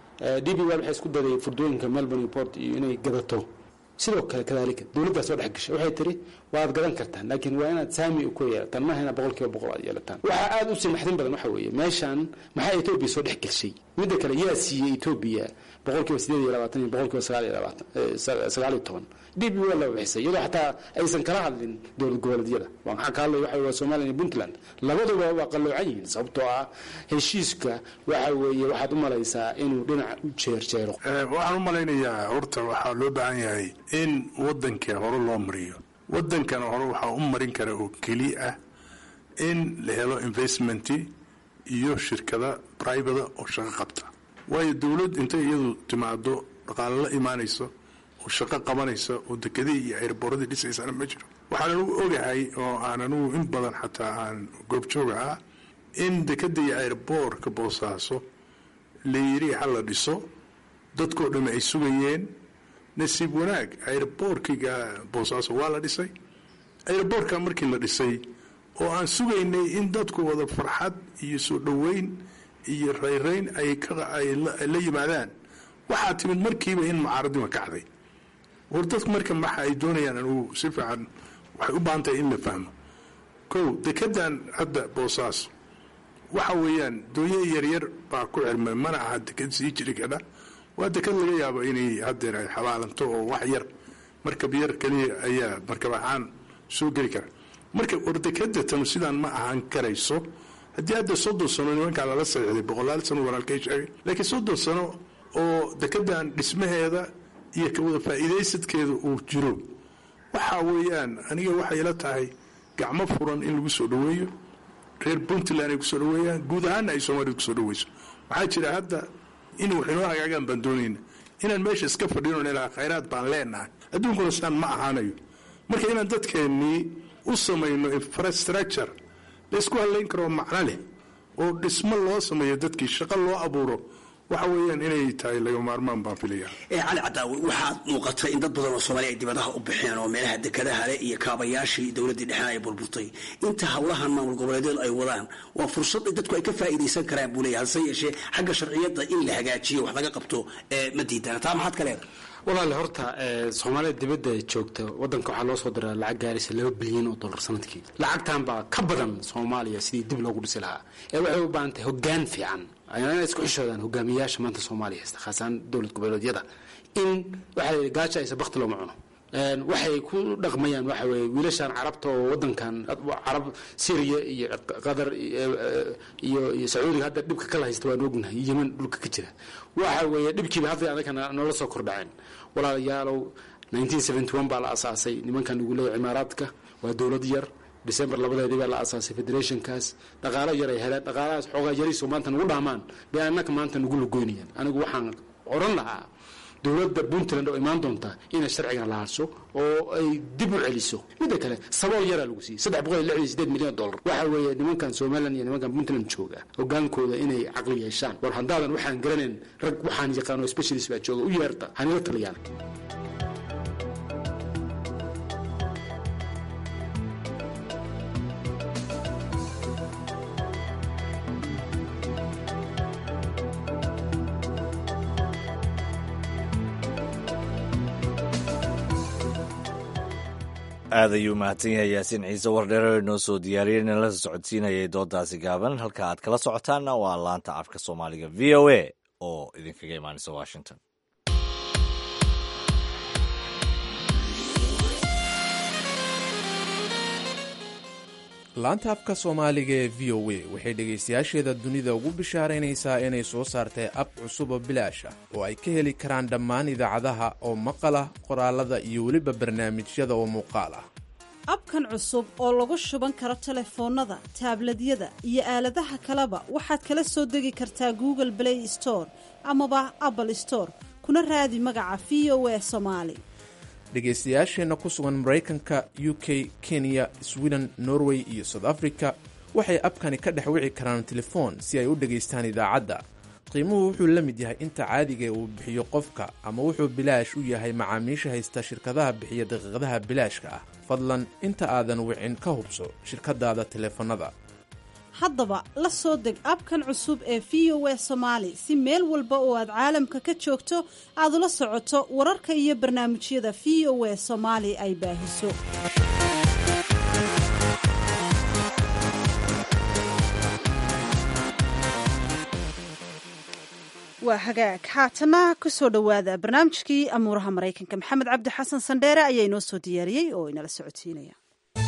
P: d b world waxay isku dayday furdooyinka melbourne port iyo inay gadato sidoo kale kadaalika dowladdaa soo dhex gashay waxay tiri waad gadan kartaan laakiin waa inaad saami ku yeelataan maaha inaad boqol kiiba boqol aad yeelataan waxaa aada u sii naxdin badan waxa weeye meeshaan maxaa etoobiya soo dhex gashay midda kale yaa siiyey etoobiya boqol kiiba sideed iyo labaatan iyo boqol kiiba sagaal iyo labaatan sagaal iyo toban d b waa la bixisay iyadoo xataa aysan kala hadlin dowlad goboleedyada waxaan ka hadlay waxa waa somaliland iyo puntland labaduba waa qalloocan yihiin sababtoo ah heshiiska waxa weeye waxaad u malaysaa inuu dhinaca u jeerjeero
Q: waxaan u malaynayaa horta waxaa loo baahan yahay in wadanka hore loo mariyo wadankana hore waxaa u marin kara oo keli ah in la helo investment iyo shirkada bribada oo shaqo qabta waayo dowlad intay iyadu timaado dhaqaale la imaanayso oo shaqo qabanaysa oo dekadii iyo airboradii dhisaysana ma jiro waxaan anugu ogahay oo aan anugu in badan xataa aan goobjooga ah in dekada iyo airboorka boosaaso la yiri ha la dhiso dadkoo dhamme ay sugayeen nasiib wanaag airboorkiga boosaaso waa la dhisay airboorka markii la dhisay oo aan sugaynay in dadku wada farxad iyo soo dhoweyn iyo rayrayn ay la yimaadaan waxaa timid markiiba in mucaaradima kacday war dadku marka maxa ay doonayaan anugu si fiican waxay u baahan tahay in la fahmo kow dekedan hadda boosaaso waxa weeyaan doonyo yaryar baa ku xirmay mana aha deked sii jiri kadha waa deked laga yaabo inay hadeer ay xabaalanto oo wax yar markab yar keliya ayaa markab ahaan soo geli kara marka war dekeda tanu sidaan ma ahaan karayso haddii hadda soddon sano nimankaa lala saxiixday boqolaal sano walaalkay sheegay laakiin soddon sano oo dekedan dhismaheeda iyo kawada faa'iidaysadkeeda uu jiro waxa weeyaan aniga waxay ila tahay gacmo furan in lagu soo dhoweeyo reer puntland ay kusoo dhoweeyaan guud ahaana ay soomaalida kusoo dhoweyso waxaa jira hadda in wax inoo hagaagaan baan doonayna inaan meesha iska fadhino ilaa khayraad baan leenahay adduunkuna sidaan ma ahaanayo marka inaan dadkeennii u samayno infrastructure laysku hadlayn karoo macno leh oo dhismo loo sameeyo dadkii shaqo loo abuuro waxa weeyaan inay tahay laga maarmaan baan filaya
O: cali cadaawi waxaad muuqatay in dad badan oo soomaaliya ay dibadaha u baxeen oo meelaha dekadaha leh iyo kaabayaashii dowladdii dhexena ay burburtay inta howlahan maamul goboleedyadu ay wadaan waa fursad dadku ay ka faa'iidaysan karaan buu leeyahay hase yeeshee xagga sharciyadda in la hagaajiyo wax laga qabto ma diidana taa maxaad ka leedahay
P: walaale horta soomaalida dibadda joogta wadanka waxaa loo soo diraa lacag gaaraysa laba bilyan oo dollar sanadkii lacagtan baa ka badan soomaaliya sidii dib loogu dhisi lahaa ee waxay u baahan tahay hogaan fiican inay isku xishoodaan hogaamiyayaasha maanta soomaaliya haysta khaasaan dowlad goboleedyada in waxaa la yidhi gaaja aysa bakti looma cuno waxay ku dhaqmayaan waxa weeye wiilashan carabta oo wadankan carab syriya iyo qatar iyo iyo sacuudiga hadda dhibka kala haysta waan ognahay yeman dhulka ka jira waxa weeye dhibkiiba hadda anagana noola soo kordhaceen walaalayaalow 1971 baa la asaasay nimankan ugu leeyahay cimaaraadka waa dowlad yar december labadeedii baa la asaasay federationkaas dhaqaalo yar ay heleen dhaqaalahaas xoogaa yariiso maanta nagu dhaamaan bay annaka maanta nagu lugoynayaan anigu waxaan oran lahaa dowladda puntland oo imaan doonta inay sharcigan lahaaso oo ay dib u celiso midda kale sabool yaraa lagu siiyey saddex boqol iyo lixdan iyo sideed milyan dollar waxa weeye nimankan somaliland iyo nimankan puntland jooga hogaankooda inay caqli yeeshaan war haddaadan waxaan garanayn rag waxaan yaqaano specialist baa jooga u yeerta hanila taliyaan
A: aad ayuu mahadsan yahay yaasiin ciise wardheero inoo soo diyaariyey in la socodsiinayay doodaasi gaaban halka aad kala socotaanna waa laanta afka soomaaliga v o a oo idinkaga imaanaysa washington
N: laanta afka soomaaliga ee v o a waxay dhegaystayaasheeda dunida ugu bishaaraynaysaa inay soo saartay ab cusub oo bilaash ah oo ay ka heli karaan dhammaan idaacadaha oo maqal ah qoraalada iyo weliba barnaamijyada oo muuqaal ah
B: abkan cusub oo lagu shuban karo telefoonnada taabladyada iyo aaladaha kaleba waxaad kala soo degi kartaa google play store amaba apple store kuna raadi magaca v o a somaali
N: dhegaystayaasheenna ku sugan maraykanka u k kenya sweden norway iyo south africa waxay abkani ka dhex wici karaan telefoon si ay u dhegaystaan idaacadda qiimuhu wuxuu la mid yahay inta caadiga uu bixiyo qofka ama wuxuu bilaash u yahay macaamiisha haysta shirkadaha bixiya daqiiqadaha bilaashka ah fadlan inta aadan wicin ka hubso shirkadaada teleefannada
B: haddaba la soo deg abkan cusub ee v o a somaali si meel walba oo aad caalamka ka joogto aad ula socoto wararka iyo barnaamijyada v o a soomaali ay baahiso waa hagaag haatana kusoo dhowaada barnaamijkii amuuraha maraykanka maxamed cabdi xasan sandheere ayaa inoo soo diyaariyey oo inala socodsiinaya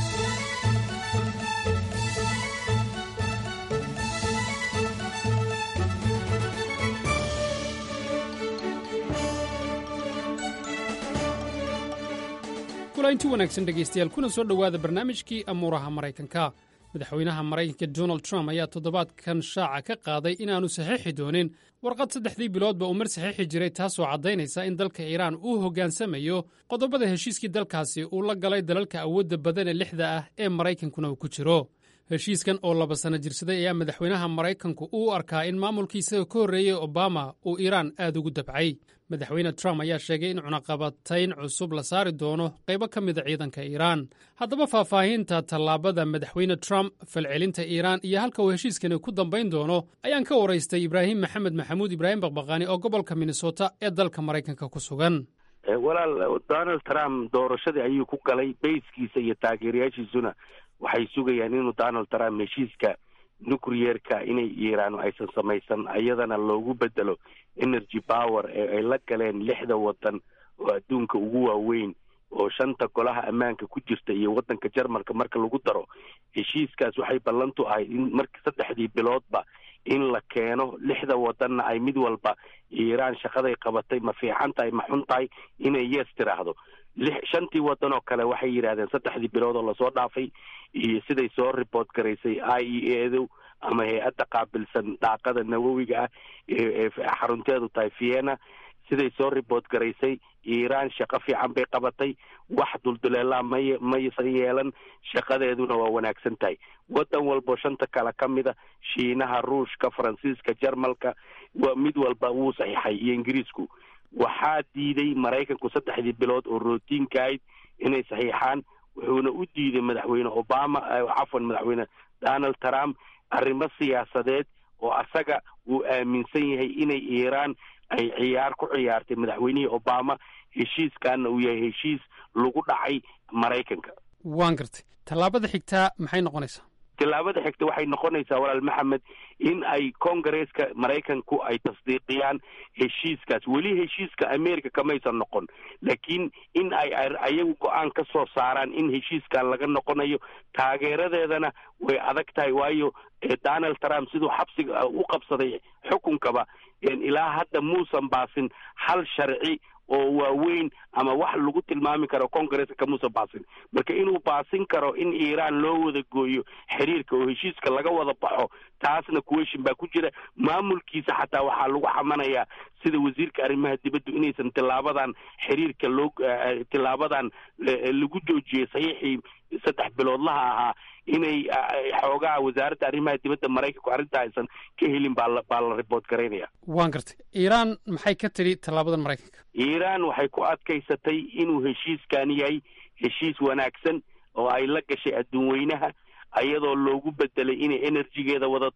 H: kulaynti wanaagsan dhegaystayaal kuna soo dhowaada barnaamijkii amuuraha maraykanka madaxweynaha maraykanka donald trump ayaa toddobaadkan shaaca ka qaaday inaannu saxiixi doonin warqad saddexdii biloodba uu mar saxiixi jiray taasoo caddaynaysa in dalka iiraan uu hoggaansamayo qodobada heshiiskii dalkaasi uu la galay dalalka awoodda badan ee lixda ah ee maraykankuna uu ku jiro heshiiskan oo laba sanno jirsaday ayaa madaxweynaha maraykanku uu arkaa in maamulkii isaga ka horreeyey obama uu iiraan aad ugu dabcay madaxweyne trump ayaa sheegay in cunaqabatayn cusub la saari doono qaybo ka mida ciidanka iiraan haddaba faahfaahinta tallaabada madaxweyne trump falcelinta iiraan iyo halka uu heshiiskani ku dambayn doono ayaan ka waraystay ibraahim maxamed maxamuud ibraahim baqbaqaani oo gobolka minnesota ee dalka maraykanka ku sugan
R: walaal donald trump doorashadii ayuu ku galay bayskiisa iyo taageerayaashiisuna waxay sugayaan inuu donald trump heshiiska nucleerka inay iiraan aysan samaysan iyadana loogu bedelo energy power ee ay la galeen lixda wadan oo adduunka ugu waaweyn oo shanta golaha ammaanka ku jirta iyo wadanka jarmalka marka lagu daro heshiiskaas waxay ballantu ahayd in marka saddexdii biloodba in la keeno lixda wadanna ay mid walba iiraan shaqaday qabatay ma fiican tahay ma xun tahay inay yes tiraahdo lix shantii wadan oo kale waxay yidhahdeen saddexdii bilood oo lasoo dhaafay iyo siday soo report garaysay i e edu ama hay-adda qaabilsan daaqada nawowiga ah ee xarunteedu tahay vienna siday soo report garaysay iiraan shaqo fiican bay qabatay wax dulduleelaa may maysan yeelan shaqadeeduna waa wanaagsan tahay wadan walbo shanta kale ka mida shiinaha ruushka faransiiska jarmalka waa mid walba wuu saxiixay iyo ingiriisku waxaa diiday maraykanku saddexdii bilood oo rootiinka ahayd inay saxiixaan wuxuuna u diiday madaxweyne obama cafwan madaxweyne donald trump arrimo siyaasadeed oo asaga uu aaminsan yahay inay iiraan ay ciyaar ku ciyaartay madaxweynihii obama heshiiskaana uu yahay heshiis lagu dhacay maraykanka
H: waan gartay tallaabada xigtaa maxay noqonaysaa
R: tillaabada xigta waxay noqonaysaa walaal maxamed in ay congaresska maraykanku ay tasdiiqiyaan heshiiskaas weli heshiiska america kamaysan noqon laakiin in ay ayagu go-aan ka soo saaraan in heshiiskan laga noqonayo taageeradeedana way adag tahay waayo donald trump siduu xabsiga u qabsaday xukunkaba ilaa hadda muusan baasin hal sharci oo waaweyn ama wax lagu tilmaami karo congresska kamuusan baasin marka inuu baasin karo in iiraan loo wada gooyo xiriirka oo heshiiska laga wada baxo taasna kuweshin baa ku jira maamulkiisa xataa waxaa lagu xamanayaa sida wasiirka arrimaha dibaddu inaysan tilaabadan xiriirka loo tilaabadan lagu joojiyey saxiixii saddex biloodlaha ahaa inay xoogaa wasaaradda arrimaha dibadda maraykanku arrinta aysan ka helin baa la baa la report garaynaya
H: waan gartay iiraan maxay ka tidhi tallaabadan maraykanka
R: iiraan waxay ku adkaysatay inuu heshiiskan yahay heshiis wanaagsan oo ay la gashay adduun weynaha iyadoo loogu bedelay inay enerjigeeda wadato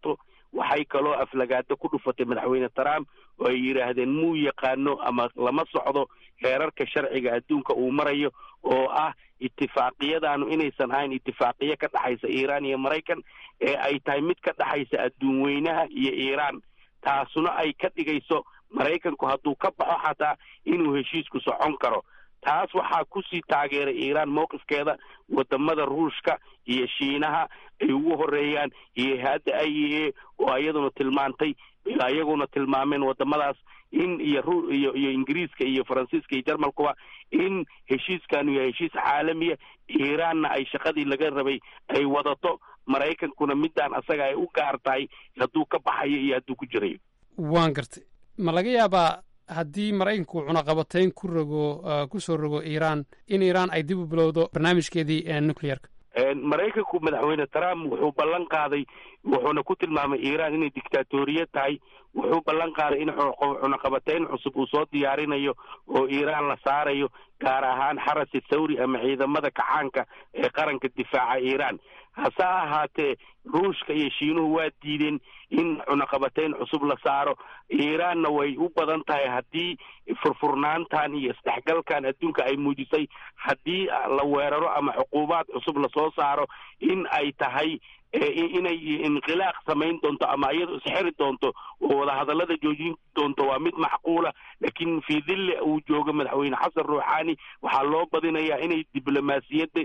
R: waxay kaloo aflagaado ku dhufatay madaxweyne trump oo ay yidhaahdeen muu yaqaano ama lama socdo heerarka sharciga adduunka uu marayo oo ah itifaaqiyadaanu inaysan ahayn itifaaqiyo ka dhexaysa iiraan iyo maraykan ee ay tahay mid ka dhexaysa adduun weynaha iyo iiraan taasuna ay ka dhigayso maraykanku hadduu ka baxo xataa inuu heshiisku socon karo taas waxaa kusii taageeray iiraan mowqifkeeda wadamada ruushka iyo shiinaha ay ugu horeeyaan iyo hay-adda i a oo iyaduna tilmaantay iyaguna tilmaameen wadamadaas in iyo ru iyo iyo ingiriiska iyo faransiiska iyo jarmalkuba in heshiiskanu yahay heshiis caalamiya iiraanna ay shaqadii laga rabay ay wadato maraykankuna midaan asaga ay u gaar tahay hadduu ka baxayo iyo hadduu ku jirayo
H: waan gartay ma laga yaabaa haddii maraykanku cunaqabatayn ku rogo ku soo rogo iiraan in iiraan ay dib u bilowdo barnaamijkeedii nuclearka
R: maraykanku madaxweyne trump wuxuu ballan qaaday wuxuuna ku tilmaamay iiraan inay dictatoriya tahay wuxuu ballan qaaday in cunaqabatayn cusub uu soo diyaarinayo oo iiraan la saarayo gaar ahaan xarasi thawri ama ciidamada kacaanka ee qaranka difaaca iiraan hase ahaatee ruushka iyo shiinuhu waa diideen in cunaqabatayn cusub la saaro iiraanna way u badan tahay haddii furfurnaantan iyo isdhexgalkan adduunka ay muujisay haddii la weeraro ama cuquubaad cusub lasoo saaro in ay tahay inay inqilaaq samayn doonto ama iyadu isxiri doonto oo wadahadallada joojin doonto waa mid macquula laakiin fii dilli uu joogo madaxweyne xasan ruuxaani waxaa loo badinayaa inay diblomaasiyadda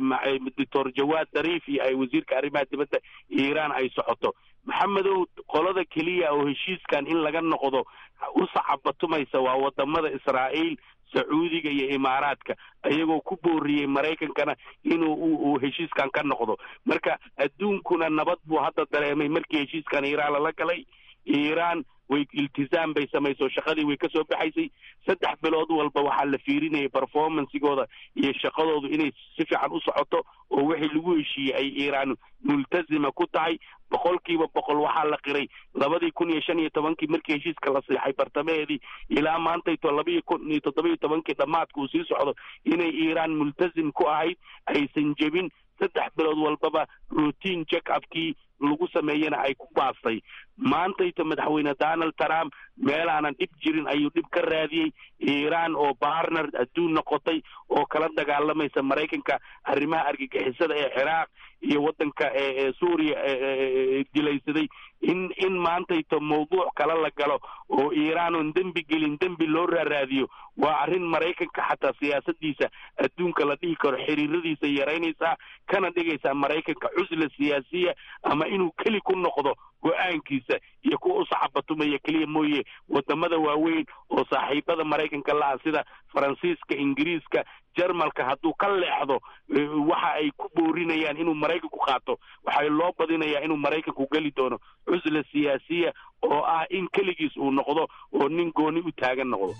R: doctor jawaad dariif iyo ay wasiirka arrimaha dibadda iiraan ay socoto maxamedow qolada keliya oo heshiiskan in laga noqdo u sacabatumaysa waa wadamada israa'iil sacuudiga iyo imaaraadka iyagoo ku booriyey maraykankana inuu uu heshiiskan ka noqdo marka adduunkuna nabad buu hadda dareemay markii heshiiskan iiraan lala galay iiraan way iltizaam bay samayso shaqadii way kasoo baxaysay saddex bilood walba waxaa la fiirinayay performancegooda iyo shaqadoodu inay si fiican u socoto oo wixii lagu heshiiyey ay iiraan multazima ku tahay boqolkiiba boqol waxaa la qiray labadii kun iyo shan iyo tobankii markii heshiiska la siixay bartamaheedii ilaa maantayto labaiyo kun iyo toddoba iyo tobankii dhammaadka uu sii socdo inay iiraan multazim ku ahayd aysan jebin saddex bilood walbaba routine check upkii lagu sameeyena ay ku baastay maantayto madaxweyne donald trump meelaanan dhib jirin ayuu dhib ka raadiyey iiraan oo bartner adduun noqotay oo kala dagaalamaysa maraykanka arrimaha argagixisada ee ciraaq iyo waddanka ee suuriya dilaysaday in in maantayto mawduuc kale la galo oo iiraan oon dembi gelin dembi loo raaraadiyo waa arrin maraykanka xataa siyaasadiisa adduunka la dhihi karo xiriiradiisa yaraynaysaa kana dhigaysaa maraykanka cusla siyaasiya ama inuu keli ku noqdo go-aankiisa iyo kuwa u saxabatumaya keliya mooye wadamada waaweyn oo saaxiibada maraykanka la-a sida faransiiska ingiriiska jarmalka hadduu ka leexdo waxa ay ku boorinayaan inuu maraykanku qaato waxay loo badinayaa inuu maraykanku geli doono cusla siyaasiya oo ah in keligiis uu noqdo oo nin gooni u taagan noqdo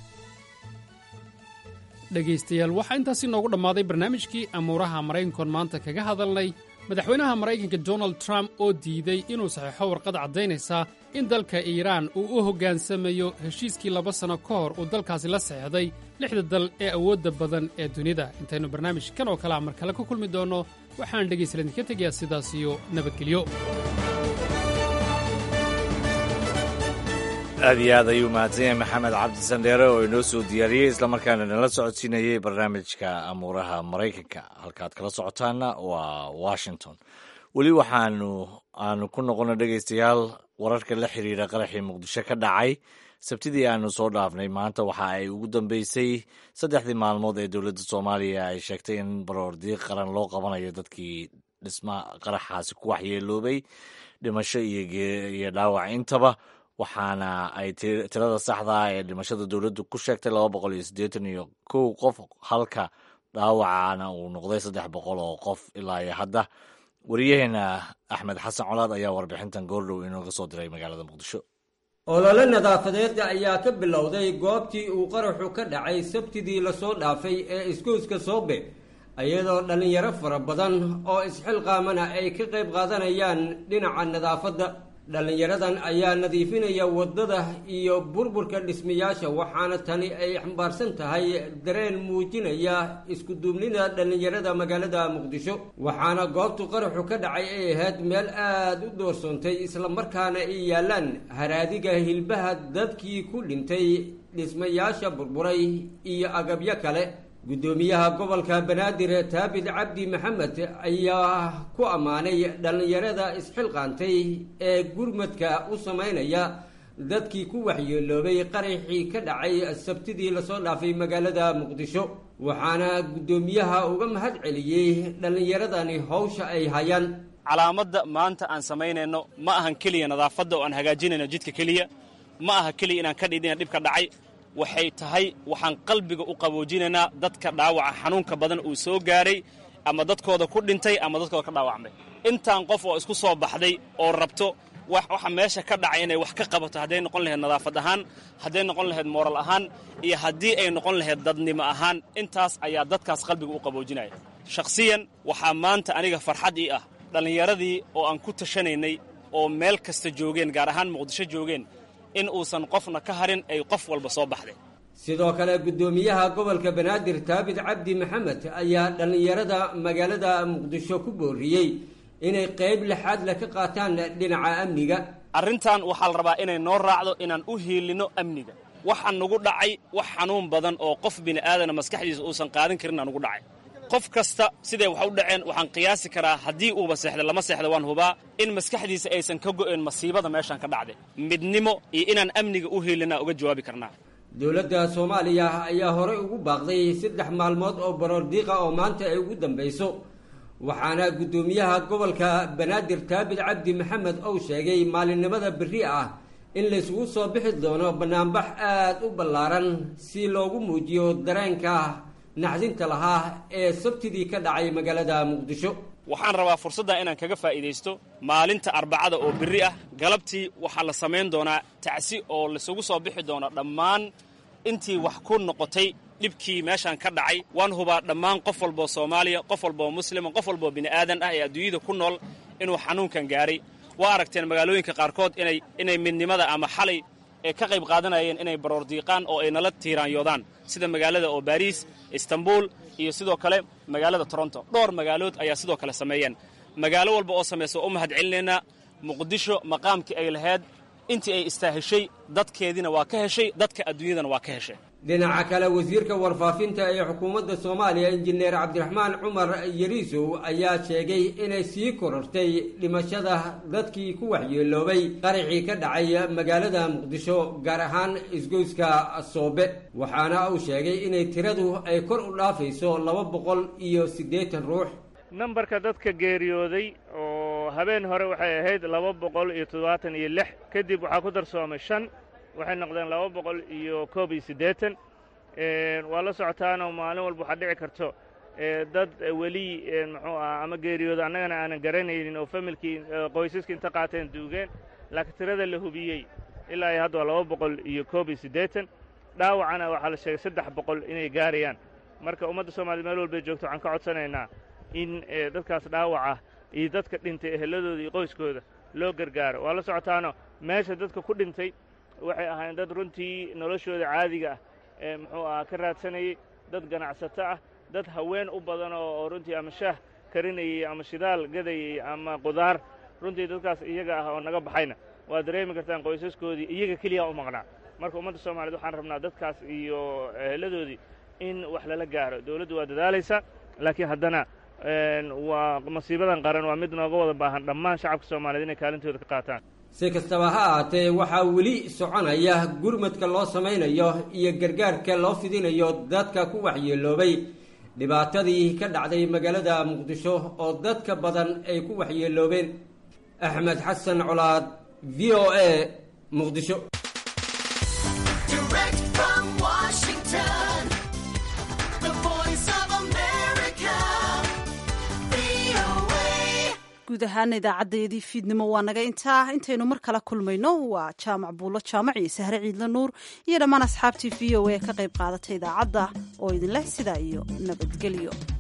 H: dhegaystayaal waxaa intaasi noogu dhammaaday barnaamijkii amuuraha maraykankoon maanta kaga hadalnay madaxweynaha maraykanka donald trump oo diiday inuu saxiixo warqad caddaynaysa in dalka iiraan uu u hoggaansamayo heshiiskii laba sanno ka hor uu dalkaasi la saxeixday lixda dal ee awoodda badan ee dunida intaynu barnaamij kan oo kalea mar kale ku kulmi doonno waxaan dhegaystayaal idinka tegayaa sidaas iyo nabadgelyo
A: aad iyo aad ayuu mahadsan yahay maxamed cabdi sandheere oo inoo soo diyaariyey islamarkaana nala socodsiinayey barnaamijka amuuraha maraykanka halkaad kala socotaanna waa washington weli waxaanu aanu ku noqona dhegaystayaal wararka la xiriira qaraxii muqdisho ka dhacay sabtidii aanu soo dhaafnay maanta waxa ay ugu dambeysay saddexdii maalmood ee dowladda soomaaliya ay sheegtay in baroordiiq qaran loo qabanayo dadkii dhisma qaraxaasi ku waxyeeloobay dhimasho iyo dhaawac intaba waxaana ay tirada saxdaa ee dhimashada dowladdu ku sheegtay laba boqol iyo siddeetan iyo kow qof halka dhaawacana uu noqday saddex boqol oo qof ilaa iyo hadda wariyaheena axmed xasan colaad ayaa warbixintan goordhow inooga soo diray magaalada muqdisho
S: olole nadaafadeed ayaa ka bilowday goobtii uu qaraxu ka dhacay sabtidii lasoo dhaafay ee iskuuska soobe iyadoo dhallinyaro fara badan oo isxilqaamana ay ka qayb qaadanayaan dhinaca nadaafadda dhallinyaradan ayaa nadiifinaya waddada iyo burburka dhismayaasha waxaana tani ay xambaarsan tahay dareen muujinaya iskuduubnida dhallinyarada magaalada muqdisho waxaana goobtu qaraxu ka dhacay ay ahayd meel aada u doorsoontay islamarkaana ay yaalaan haraadiga hilbaha dadkii ku dhintay dhismayaasha burburay iyo agabyo kale guddoomiyaha gobolka banaadir taabid cabdi maxamed ayaa ku ammaanay dhallinyarada isxilqaantay ee gurmadka u samaynaya dadkii ku waxyeeloobay qaraxii ka dhacay sabtidii lasoo dhaafay magaalada muqdisho waxaana guddoomiyaha uga mahad celiyey dhallinyaradani howsha ay hayaan
C: calaamadda maanta aan samaynayno ma ahan keliya nadaafadda oo aan hagaajinayno jidka keliya ma aha keliya inaan ka dhidina dhibka dhacay waxay tahay waxaan qalbiga u qaboojinaynaa dadka dhaawaca xanuunka badan uu soo gaaray ama dadkooda ku dhintay ama dadkooda ka dhaawacmay intaan qof oo isku soo baxday oo rabto waxa meesha ka dhacay inay wax ka qabato hadday noqon lahayd nadaafad ahaan hadday noqon lahayd mooral ahaan iyo haddii ay noqon lahayd dadnimo ahaan intaas ayaa dadkaas qalbiga u qaboojinaya shakhsiyan waxaa maanta aniga farxad ii ah dhallinyaradii oo aan ku tashanaynay oo meel kasta joogeen gaar ahaan muqdisho joogeen in uusan qofna ka harin ay qof walba soo baxday
S: sidoo kale guddoomiyaha gobolka banaadir taabid cabdi maxamed ayaa dhallinyarada magaalada muqdisho ku booriyey inay qayb lixaad le ka qaataan dhinaca amniga
C: arrintan waxaa la rabaa inay noo raacdo inaan u hiilinno amniga waxa nagu dhacay wax xanuun badan oo qof bini'aadana maskaxdiisa uusan qaadan karinna nugu dhacay qof kasta siday wax u dhaceen waxaan qiyaasi karaa haddii uuba seexda lama seexda waan hubaa in maskaxdiisa aysan ka go'een masiibada meeshaan ka dhacday midnimo iyo inaan amniga u hiilinaa uga jawaabi karnaa
S: dowladda soomaaliya ayaa horey ugu baaqday saddex maalmood oo baroordiiqa oo maanta ay ugu dambayso waxaana guddoomiyaha gobolka banaadir taabid cabdi maxamed ou sheegay maalinimada berri ah in laysugu soo bixi doono bannaanbax aada u ballaaran si loogu muujiyo dareenka naxdinta lahaa ee sabtidii ka dhacay magaalada muqdisho
C: waxaan rabaa fursaddan inaan kaga faa'iidaysto maalinta arbacada oo berri ah galabtii waxaa la samayn doonaa tacsi oo laisugu soo bixi doono dhammaan intii wax ku noqotay dhibkii meeshaan ka dhacay waan hubaa dhammaan qof walboo soomaaliya qof walboo muslima qof walboo bini'aadan ah ee adduunyada ku nool inuu xanuunkan gaaray waa aragteen magaalooyinka qaarkood inay inay midnimada ama xalay ee ka qayb qaadanayeen inay baroordiiqaan oo ay nala tiiraanyoodaan sida magaalada oo baariis istanbul iyo sidoo kale magaalada toronto dhowr magaalood ayaa sidoo kale sameeyeen magaalo walba oo samaysa waa u mahad celinaynaa muqdisho maqaamkii ay lahayd intii ay istaaheshay dadkeediina waa ka heshay dadka adduunyadana waa ka heshay
S: dhinaca kale wasiirka warfaafinta ee xukuumadda soomaaliya injineer cabdiraxmaan cumar yariisow ayaa sheegay inay sii korortay dhimashada dadkii ku waxyeeloobay qaraxii ka dhacay magaalada muqdisho gaar ahaan isgoyska soobe waxaana uu sheegay inay tiradu ay kor u dhaafayso laba boqol iyo siddeetan ruux
T: nambarka dadka geeriyooday oo habeen hore waxay ahayd laba boqol iyo toddobaatan iyo lix kadib waxaa ku darsoomay shan waxay noqdeen laba boqol iyo koob iyo siddeetan waa la socotaanoo maalin walba waxaa dhici karto dad weli muxuu ah ama geeriyooda annagana aanan garanaynin oo familkii qoysaskii inta qaateen duugeen laakiin tirada la hubiyey ilaa iyo hadda waa laba boqol iyo koob iyo siddeetan dhaawacana waxaa la sheegay saddex boqol inay gaarayaan marka ummadda soomaaliyed meel walbay joogto waxaan ka codsanaynaa in dadkaas dhaawaca iyo dadka dhintay eheladooda iyo qoyskooda loo gargaaro waa la socotaano meesha dadka ku dhintay waxay ahaayeen dad runtii noloshooda caadiga ah ee muxuu ahaa ka raadsanayey dad ganacsato ah dad haween u badan oo runtii ama shaah karinayey ama shidaal gadayey ama qudaar runtii dadkaas iyaga ah oo naga baxayna waa dareemi kartaan qoysaskoodii iyaga keliya u maqnaa marka ummadda soomaaliyed waxaan rabnaa dadkaas iyo eheladoodii in wax lala gaaro dowladdu waa dadaalaysa laakiin haddana waa masiibadan qaran waa mid nooga wada baahan dhammaan shacabka soomaaliyeed inay kaalintooda ka qaataan
S: si kastaba ha ahaatee waxaa weli soconaya gurmadka loo samaynayo iyo gargaarka loo fidinayo dadka ku waxyeeloobay dhibaatadii ka dhacday magaalada muqdisho oo dadka badan ay ku waxyeeloobeen axmed xasan colaad v o a muqdisho
B: guud ahaan idaacadeedii fiidnimo waa naga intaa intaynu mar kala kulmayno waa jaamac buulo jaamac iyo sahre ciidla nuur iyo dhammaan asxaabtii v o a ka qayb qaadatay idaacadda oo idinleh sidaa iyo nabadgelyo